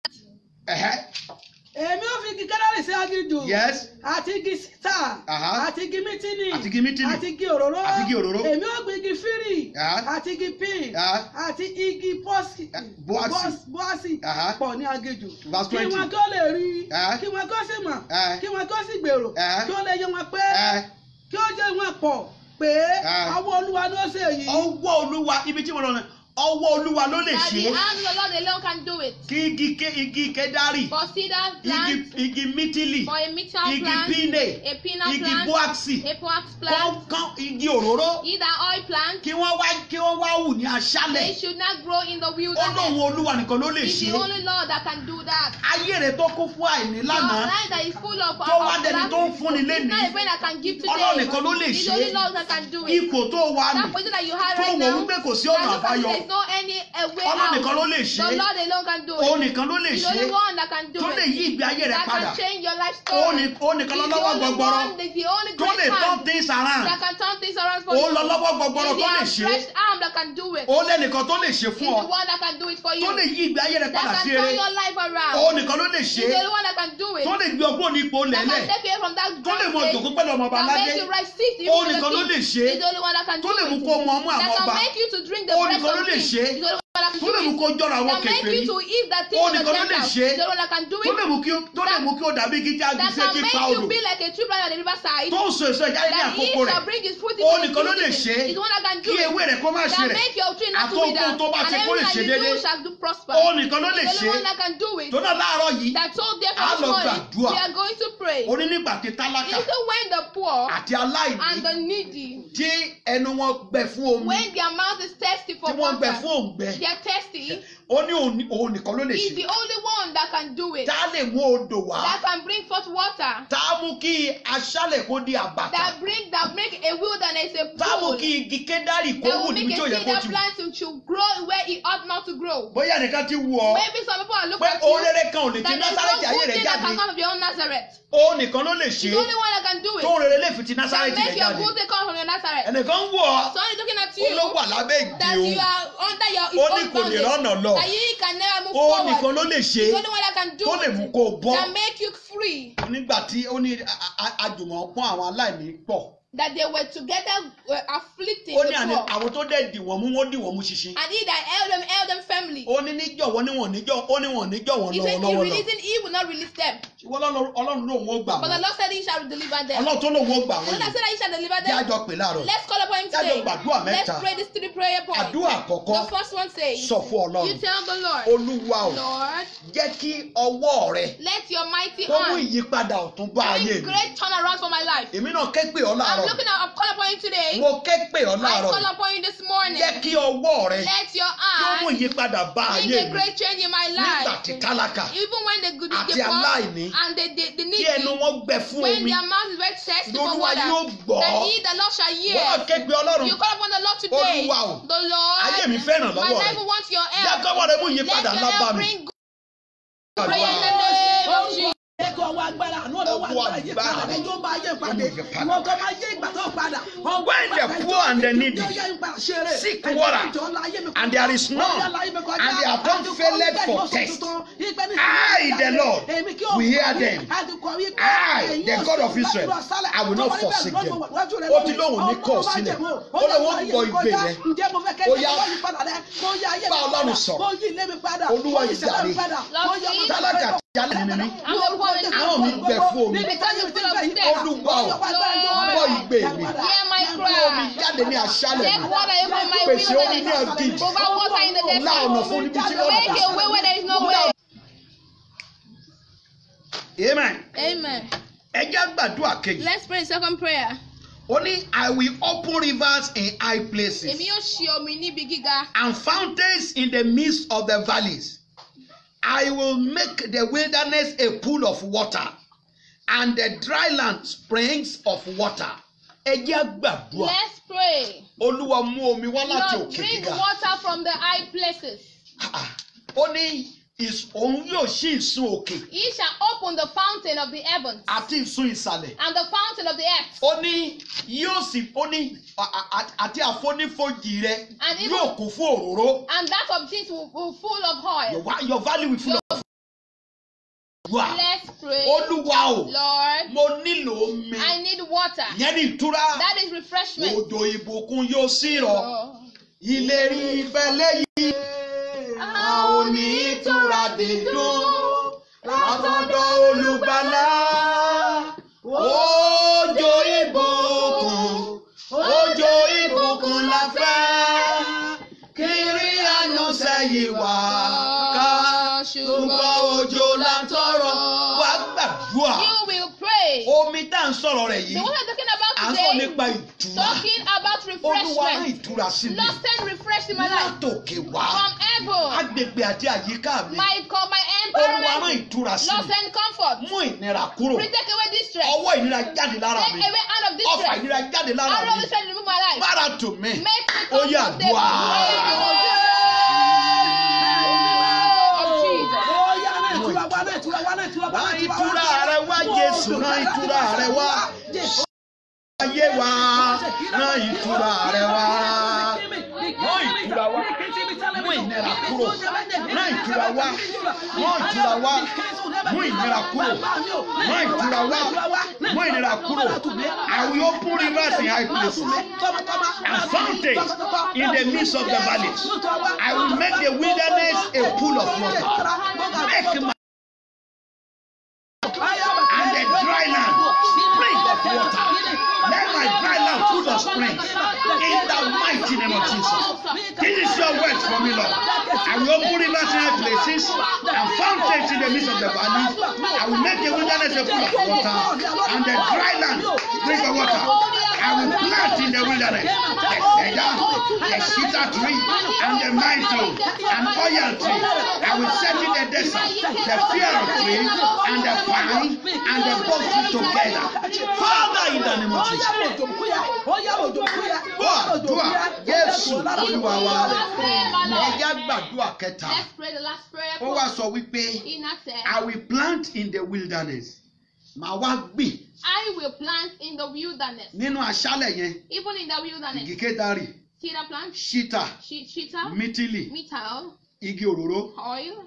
ẹ̀hẹ́ èmi ó fi igi kẹ́dárì sí agíjù yes àti igi sítà Aha. àti igi mítínì àti igi mítìnì àti igi òróró Àti igi òróró. èmi ó gbin igi fírì Aha. àti igi pín Aha. àti igi pọ́sì Eh, bọ́àsì. bọ́s- bọ́àsì Aha. pọ̀ ní agéjù Verse kí 20. wọn kó lè rí Aha. kí wọn kó sì mọ̀ Aha. kí wọn kó sì gbèrò Aha. kí ó lè yé wọn pé ẹ kí ó jẹ́ wọn pọ̀ pé Aha. àwọn olúwa ló ṣe èyí ọwọ́ olúwa ibi tí mo lọ rẹ ọwọ́ olúwa ló lè that ṣe the é hand of the Lord alone can do it. kí igi ké igi kẹ́dárì For cedar igi plant, igi mítìlì for a mixture igi plant, pínè a peanut igi plant, bọ́àsì a wax plant, kọ́ńkọ́n igi òróró either oil plant, kí wọ́n wá kí wọ́n wá wù ní they aṣálẹ̀ should not grow in the ó lóun wilderness. olúwa nìkan ló lè It's ṣe the é only Lord that can do that. ayé rẹ tó kún fún àìní Your lánàá life that is full of tó wá of dẹni lack, tó ń fúnni It's lénìí not a friend that can give today. Ọlọ́run nìkan ló lè It's ṣe only é. Lord that can do it. ipò tó wà That nì position that you have tó right wò now, wípé kò sí that ọ̀nà look as if àbáyọ there's no any uh, way Ọlọ́run out. nìkan ló lè ṣe The é. Lord alone can do òun it. nìkan ló lè He's ṣe the only é one that can do tó lè it. yí ìgbé ayé rẹ That padà can change your life òun story. ní- òun nìkan He's the lọ́wọ́ only gbọgbọrọ one, the only tó lè great turn hand things around that can turn things around for òun you. lọ lọ́wọ́ gbọgbọrọ He's tó lè the ṣe é outstretched arm that can do it. òun lẹ́nìkan tó lè ṣe He's fún the ọ one that can do it for you. tó lè yí ìgbé ayé rẹ That padà can sí turn eré your life around. òun nìkan ló lè ṣe He's é the only one that can do it. tó lè gbé ọgbọ́n ní ipò That lẹ́lẹ̀ can take you from that tó lè mọ great ìjòkó stage. pẹ̀lú ọmọ ọba That aládé makes you right seat even Òun with nìkan ló the lè king. ṣe é. He's the only one that can tó do lè mú it. kó mu ọmú àwọn That ọba can make you to drink the Òun breast nìkan ló of lè king. ṣe é. He's the only one that can tó do lè mú it. kó jọra àwọn That make kèfèrí you to eat the thing Òun of the nìkan ló lè Gentiles. ṣe é. He's the only one that can do tó lè it. mú kí ó- tó lè mú kí ó dàbí igi tí a gbé That sí can etí make pa you odò be like a tree planted at the riverside. tó ń so èso ìjáde ní That he àkókò rẹ̀ shall bring his fruit Òun in nìkan ló his lè season. ṣe é. He's the one that can do kí it. ewé rẹ̀ kó má ṣe That rẹ̀ make your tree not to Àtòkùn wither. tó bá And ṣe kó lè everything ṣe that you déédéé. do shall do prosper. Òun nìkan ló lè He's the ṣe only é. one that can do it. tó náà láàárọ̀ yìí That told them Á this lọ morning, gbàdúrà. we are going to pray. ó ní nígbà tí tálákà It's the when the poor àti aláìní and the needy, tí ẹnu wọn gbẹ fún omi when their mouth is thirsty for tí wọ́n gbẹ water, fún òǹgbẹ they are thirsty, ó ní òun ní- òun nìkan ló lè He's ṣe the only one that can do it. tá a lè mú odò wá That can bring forth water. tá a mú kí aṣálẹ̀ kó di àbàtà That bring that make a wilderness a tá a mú pool. kí igi kédárì kó That wù will níbi make tí ò a yẹ kó cedar ti wù plant to, to grow where it ought not to grow. bóyá nìkan ti wù ọ́ Maybe some people are looking pé at òun you rere kan ò lè ti that there's násàrẹ́tì no ayé good rẹ̀ thing that jáde can come from your own Nazareth. òun nìkan ló lè ṣe He's the only one that can do it. tóun rere lè fi ti That násàrẹ́tì make rẹ̀ your jáde good thing come from your Nazareth. ẹnìkan wù ọ́ Someone is looking at ó ló you wà lábẹ́ ìdí that òun you are under your his ó ní own kò lè rọ́nà boundary. lọ That you can never move ó nìkan forward. ló lè ṣe He's the only one that can do tó lè mú it. kó o bọ́ That make you free. nígbà tí ó ní a- a- àjùmọ̀ pọ́n àwọn aláìní pọ̀ That they were together uh, afflicting ó the ní àní poor. àwọn tó dẹ̀ dì wọ́n mú wọ́n dì wọ́n mú ṣinṣin And he that held them, held them firmly. ó ní níjọ̀wọ́ níwọ̀n níjọ́ ó níwọ̀n níjọ́ wọn He said, lọ́wọ́ He lọ́wọ́ lọ releasing, He will not release them. ṣùgbọ́n Ọlọ́run- ọlọ́run lòun ó gbà But the wọ́n Lord said, He shall deliver them. ọlọ́run tó lòun ó gbà wọ́n And I yìí said that He shall deliver jẹ́ them. àjọ pè láàárọ̀ Let's call upon Him Jẹ́ àjọ today. gbàdúrà Let's mẹ́ta. pray these three prayer points. àdúrà àkọ́kọ́ The first one says, sọ fún ọlọ́run You tell the Lord, olúwa ò Lord, jẹ́ kí ọwọ́ rẹ let your mighty kó mú hand ìyípadà ọ̀tún bá ayé bring mi great turnaround for my life. èmi náà ké pè ọ́ I'm láàárọ̀ looking at, I'm calling upon you today. mo ké pè ọ́ I láàárọ̀ call upon you this morning. jẹ́ kí ọwọ́ rẹ Let your kó mú hand ìyípadà bá bring ayé a mi great change in my nígbà life. tí tálákà Even when the good Àti the poor aláìní, and the, the, the tí ẹnu needy, wọn gbẹ fún when omi their mouth is very thirsty for lolúwa water, yóò gbọ́ then he, the Lord shall wọ́n hear. ké pè ọlọ́run You call upon the Lord today. Olúwa o, The Lord, ayé mi fẹ́ràn my lọ́wọ́ rẹ life wants your jẹ́ help. kọ́wọ́ rẹ mú Let ìyípadà your ńlá bá help mi. bring good prayer in the name of Jesus. Ẹ̀kọ́ ọwọ́ agbára àánú ọ̀rọ̀ wà Ọwọ́ láyé agbára. padà ẹjọ́ bá yé padà. Ó mú ìyípadà. Wọ́n kọ́ máa yé ìgbà tó padà. Ọwọ́ When the agbára poor and the ẹjọ́ needy yé ìgbà ṣeré. seek Ẹjọ́ water, ìjọ láyé mi and kọjá. there is none, Ọjà láyé mi kọjá. and their tongue Àdìkọ́ faileth wípé for ìwọ́sùn thirst. tuntun. Ìpè ní I, sinmi the jáde. Lord, Èmi kí ó will hear wí. them. Àdìkọ́ wípé I, ẹ̀yin the ò God sí of Israel, lọ́dún àṣálẹ̀. I will not Ọmọ níbẹ̀ forsake lọ́dún them. wájú rẹ̀ Ó ti lónìí. lóhùn ní kọ̀ Ọlọ́run máa sílẹ̀. jẹ̀mú. Ó Ó lóhùn yẹ gbọ́ kó igbe yá. rẹ̀. Ǹjẹ́ mo fẹ́ kẹ́ Ó ẹ̀ yá. kó yí padà rẹ̀? Kó yá ayé mi Bá Ọlọ́run padà. sọ̀rọ̀. Kó yí ilé mi padà. Olúwa Kó yí ìṣẹ̀lẹ̀ mi jàre. padà. Kó yí ọmọ mi tálákà padà. tí alẹ́ mi ní I'm the poor and the Àwọn mi gbẹ fún omi. Níbi táyé mi ti fẹ́ yí Olúwa o, gbọ́ igbe mi. Hear my Omi cry. jáde ní aṣálẹ̀ Take mi. water from my Pèsè omi ní wilderness. ọ̀gìjì. Provide water in the Lá ọ̀nà desert. fún níbi tí ọ̀nà Make kò a way where there is no way. sí. Amen. Amen. Ẹ jẹ́ gbàdúrà kejì. Let's pray the second prayer. Ó ní I will open rivers in high places Èmi yóò ṣe omi níbi gíga. and fountains in the midst of the valleys. I will make the wilderness a pool of water and the dry land springs of water. Ẹ jẹ́ gbàdúrà. Let's pray. Olúwa mú omi wá láti Lord, òkè bring gíga. water from the high places. Ah, Ó ní ìs- òun yóò ṣí ìsun òkè He shall open the fountain of the heavens àti ìsun ìsàlẹ̀. and the fountain of the earth. Ó ní yóò sì ó ní a- a- a- àti àfonífojì rẹ And even- yóò kún fún òróró. And that of things will, will full of Your, oil. wa- your valley will full of wà. Let's pray. Olúwa o, Lord, mo nílò omi. I need water. Ìyẹn ní ìtura. That is refreshment. Òjò ìbùkún yóò sí rọ̀. Oh. Ìlérí ìfẹ́ lẹ́yìn. A ò ní ìtura dídùn látọ̀dọ̀ olùgbàlà. Òjò ìbùkún, òjò ìbùkún la fẹ́. Kiri àyànṣẹ́ yìí wá ká. Ṣùgbọ́n òjò la tọrọ. Wá gbàdúrà. You will pray. Omi tá à ń sọ̀rọ̀ rẹ̀ The yìí. one I'm talking À ń about sọ today, nípa ìtura. talking about Olúwa rán refreshment. ìtura sí mi. Lord, send refresh in my life. Látòkè wá. From heaven, Agbègbè àti àyíká mi. my, co- my Olúwa rán environment. ìtura sí Lord, mi. send comfort. Mú ìnira kúrò. Please take away distress. Ọwọ́ ìnira jáde lára Take mi. away out of Ọfà distress. ìnira jáde lára Out of mi. distress, remove my life. Bára tù mí. Make me Ó yá comfortable. àdúrà. Of Jesus. Ó yá náà ìtura wá náà ìtura wá náà ìtura wá náà Rán ìtura wá. ìtura rẹ wá Jésù rán ìtura rẹ wá. Jésù. Ayé wa rán ìtura rẹ wá. Rán ìtura wá. Mú ìnira kúrò. Rán ìtura wá. Rán ìtura wá. Mú ìnira kúrò. Rán ìtura wá. Mú ìnira kúrò. I will open rivers in high places and fountains in the midst of the valleys. I will make the wilderness a pool of water. Make my and the dry land spring of water. Let my dry land full of springs. In the mighty name of Jesus. This is your words for me, Lord. I will open rivers in high places and fountains in the midst of the valleys. I will make the wilderness a pool of water and the dry land spring of water. I will plant in the wilderness the cedar, the cedar tree, and the myrtle, and oil tree. I will set in the desert the fir tree, and the pine, and the both tree together. Father, in the name of Jesus. Gbọ́ àdúrà Jésù Olúwa wa. Ẹja gbàdúrà kẹta. Let's pray the last prayer. Ó wá sọ wípé, He now said, I will plant in the wilderness. Màá wá gbìn I will plant in the wilderness. nínú aṣálẹ̀ yẹn. Even in the wilderness. Igi kédárì, Cedar plant, ṣítà, she- cheetah, mítìlì, metal, igi òróró, oil,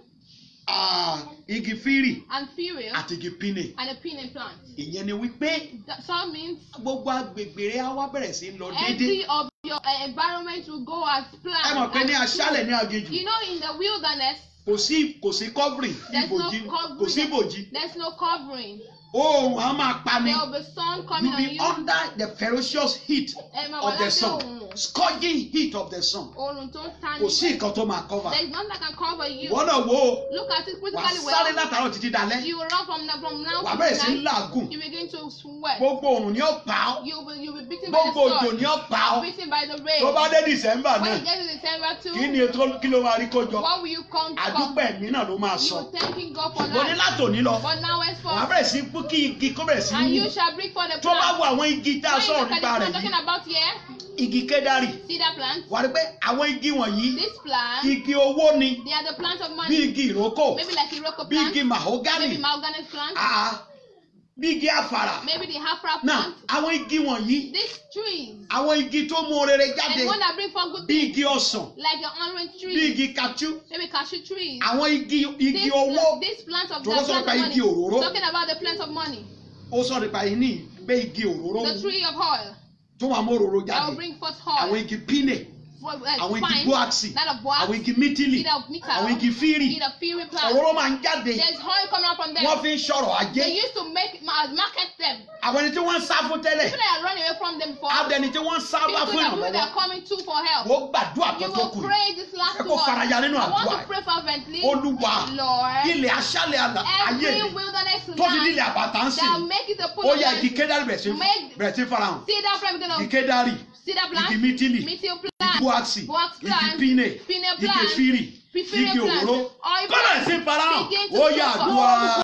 ah, igi fírì and fuel, àti igi pínì. and a pinning plant. Ìyẹn ni wípé That so means gbogbo agbègbè rẹ̀ á wá bẹ̀rẹ̀ sí í lọ every déédéé. of your uh, environment will go as Ẹ mọ̀ planned. pé ní as aṣálẹ̀ ní good. aginjù You know, in the wilderness, kò sí kò sí covering there's no ìbòjì kò sí covering. ìbòjì. There's no covering. Oòrùn á máa pa ni. There will be sun coming You on be you. under the ferocious heat Ẹ máa wà of the lábẹ́ sun òòrùn. scourging heat of the sun. Oòrùn tó ń ta Kò ní. sí nǹkan tó máa cover. There's nothing that can cover you. Ìwọ náà wo o, Look at it wà á critically sáré well. látàárọ̀ títí dalẹ́. You will run from, the, from now Wà á to bẹ̀rẹ̀ sí í tonight. làágùn. You begin to sweat. Gbogbo òrùn ni ó pa ọ́. You'll be, you'll be beaten by the Gbogbo òjò sun. ni ó pa ọ́. Beaten by the rain. Tó bá dé December When náà, you get to December too, kí ni ètò kí ló máa rí kó jọ? what will you come to? Àdúpẹ́ mi náà ló máa sọ. You thanking God for Mo ní life. látòní lọ. But now Wà á henceforth, bẹ̀rẹ̀ sí í pú kí igi kó bẹ̀rẹ̀ sí and í you wù. shall bring for the Tó bá plant. wo àwọn igi tá a When you sọ̀rọ̀ look at nípa the rẹ̀ plant talking yìí, about here, igi kédárì. cedar plant, Wà á rí pé àwọn igi wọ̀nyí, this plant, igi owó ni. they are the plants of bí money. igi ìrókò Maybe like Iroko bí plant, igi mahogany maybe mahogany plant, àá bí igi àfàrà maybe the hafra náà plant. àwọn igi wọ̀nyí These trees, àwọn igi tó mú rere jáde and one that bring forth good bí things, igi ọsàn like the orange bí tree, igi kajú maybe cashew trees. àwọn igi igi This, owó this plant of Tó the ló sọ plant nípa of igi money. òróró. Talking about the plant of money, ó sọ nípa yìí ní pé igi òróró the tree of oil tó wà mú òróró that will jáde bring forth àwọn oil. igi pínè For, uh, àwọn igi fine, bóàksì that of box, àwọn igi mítìlì either of metal, àwọn igi fírì either fury plant. òróró máa ń jáde There's oil coming out from them. wọ́n fi ń ṣọ̀rọ̀ ajé They used to make ma- market them. àwọn ẹni tí wọ́n ń sá fún tẹ́lẹ̀ People that are running away from them before. abẹni tí wọ́n ń sá People wá that fún people that ìrànlọ́wọ́ are coming to for help. wọ́n gbàdúrà tó You tó will kù pray this last Ẹ kó one. faraya nínú I want àdúrà to pray fervently. olúwa Lord, ilẹ̀ aṣálẹ̀ àlà- ayé every mi wilderness tó fi nílẹ̀ land àbàtà ń that sìn make it a pool ó of yẹ igi life. kédárì bẹ̀rẹ̀ sí Make- bẹ̀rẹ̀ sí farahàn See that from beginning igi of kédárì cedar plant, igi mítìlì meteor igi plant, bóàksì box igi plant, pínè pinna igi plant, fírì Pipiri igi plant, òróró oil kó bẹ̀rẹ̀ plant. sí farahàn Begin to ó yẹ show àdúrà.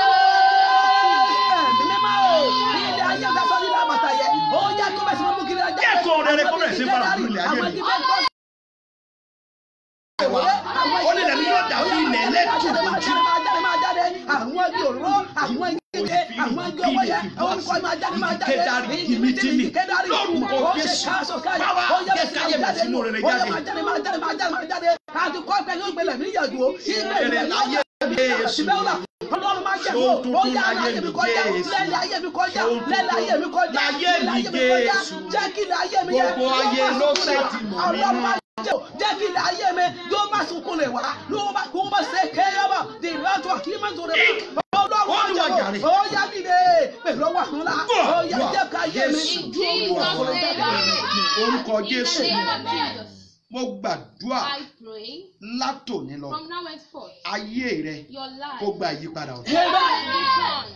Jẹ́kọ̀ọ́ rere kó bẹ̀rẹ̀ sí fara fún ilẹ̀ ayé mi. ó ní lẹ́nu yóò dà bí ilẹ̀ ẹlẹ́tù ojú. àwọn igi òróró àwọn igi kéde àwọn igi owó yẹ orúkọ máa jáde máa jáde Ìkédarí, igi mítìlì ìmítìlì, ìkédarí lórúkọ ó ṣe Jésù. káàsọ̀ káyọ̀ Bàbá, ó yẹ jẹ́ bẹ̀sẹ̀ káyé máa bẹ̀rẹ̀ sínú jáde rere ó yẹ jáde. máa jáde máa jáde máa jáde máa jáde àti kọ́ pẹ̀lú ìgbẹ́lẹ̀ mi yàgò ìgbẹ́ Rere láyé Jésù. ọlọ́run máa jẹ́ Ṣòun kó tuntun ó yá láyé láyé mi mi kọjá Jésù. lẹ́lẹ̀ ayé mi kọjá Ṣòun lẹ́lẹ̀ ayé mi kọjá láyé mi lẹ́lẹ̀ ayé mi kọjá Jésù. jẹ́ kí ilẹ̀ ayé mi yẹ Gbogbo yóò ayé máa ló sunkún lè wá. ṣètì mọ̀ ọlọ́run nínú. máa jẹ́ o jẹ́ kí ilẹ̀ ayé mi yóò máa sunkún lè wá ló bá kó bá ṣe kéyọ́mọ̀ di ìlọ́tọ̀ kí má tó lè wá. ọlọ́run máa Olúwa jẹ́ jàre. o ó yá dìde pẹ̀lú ọwọ́ àkànlá ó yá jẹ́ ká ayé mi Jésù. ju olúwa Jesus' ọ̀rọ̀ name. jáde. orúkọ In Jésù the name of Jesus, mo gbàdúrà I pray látòní lọ from now henceforth, ayé rẹ your life kó gba ìyípadà ọ̀tun. return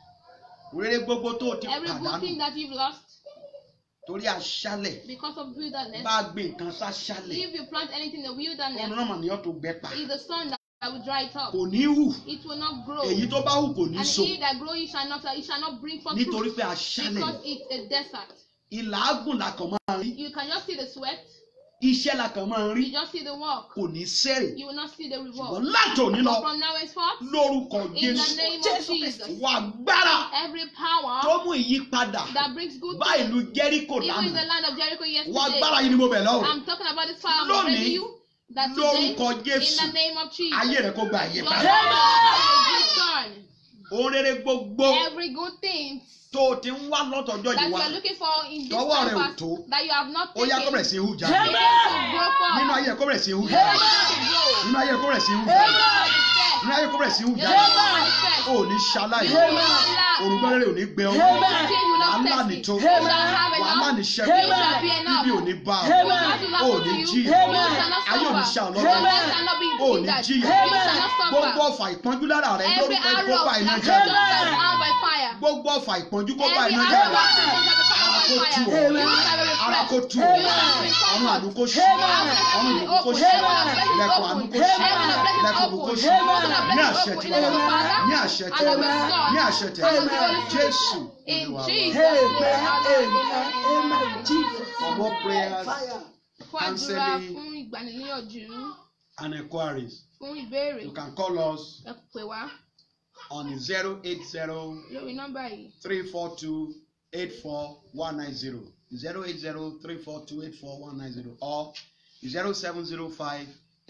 rere gbogbo tó o ti every good thing pàdánù that you've lost torí aṣálẹ̀ because of wilderness. bá a gbé nǹkan sáṣálẹ̀ If you plant anything in the ọ̀run wilderness, náà mà ní ọ́ tó gbẹ pa it's the sun that, that will dry it up. kò ní hù It will not grow. èyí tó bá hù kò ní And so he that grow, it shall not, it shall not bring forth nítorí fruit pé aṣálẹ̀ because it's a desert. ìlàágùn la kàn máa rí You can just see the sweat, iṣẹ́ la kàn máa rí you just see the work. kò ní sẹ́rẹ̀ You will not see the ṣùgbọ́n reward. látòní lọ But from now henceforth, lórúkọ in the Jésù name of Jésù Jesus, wà gbára every power tó mú ìyípadà that brings good bá things, ìlú Jẹ́ríkò even in the lánàá land of Jericho wà yesterday, gbára yìí ni mo bẹ̀ lọ́wọ́ I'm talking about this power I'm Lónìí, telling you that today, lórúkọ in Jésù the name of Jesus, ayé rẹ kó gba your ìyípadà life will return. ohun rere gbogbo Every good thing tó o ti ń wá lọ́tọ̀ọ́jọ́ that yìí you wá are looking for in this Tọwọ́ rẹ ò time past tó. that you have not ó yá kó taken, bẹ̀rẹ̀ sí í hù jáde begin to grow forth. nínú ayé kó bẹ̀rẹ̀ sí í hù Begin jáde to grow. nínú ayé kó bẹ̀rẹ̀ sí í hù Begin jáde to manifest. nínú ayé kó bẹ̀rẹ̀ sí í hù Begin jáde to manifest. ó ní ṣaláì You will not lack. òrùngbọ́n rere ò ní gbẹ ọ́ Nothing will not wàhálà test ní it. tó You shall have wàhálà enough. ní You ṣẹ́gun shall be enough. ibi ò ní bá ọ You shall not ó suffer ní you. jí You shall not ayé ò ní suffer. ṣá Your ọlọ́run life shall not be ó ní hindered. jí You shall not gbogbo suffer. ọfà ìpọ́njú lára rẹ Every lórúkọ arrow ìkópa iná that jáde comes out by fire. gbogbo ọfà ìpọ́njú kópa Every iná arrow jáde that comes out by fire. kó tù ọ́ Amen. ara kó tù ọ́ Amen. ọ̀run àánú kó ṣí Amen. ọ̀run ìbùkún kó ṣí ilẹ̀kùn àánú kó ṣí ilẹ̀kùn ìbùkún kó ṣí ní àṣẹ tí wọ́n ní àṣẹ tí wọ́n ní àṣẹ tí wọ́n Jésù In Olúwa wa. Jesus' Amen. Amen. Amen. Jesus. For more prayers Fire. fún àdúrà Counseling. fún ìgbaniníyànjú and inquiries, fún ìbéèrè you can call us ẹ pè wá on 080 lórí nọ́mbà yìí 342 84190 080 342 84190 or 0705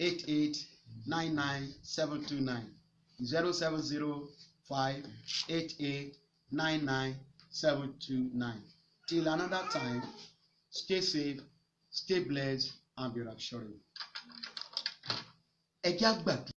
88 729 0705 88 729 till another time stay safe stay blessed and be reassuring. ẹ jẹ́ àgbàdo.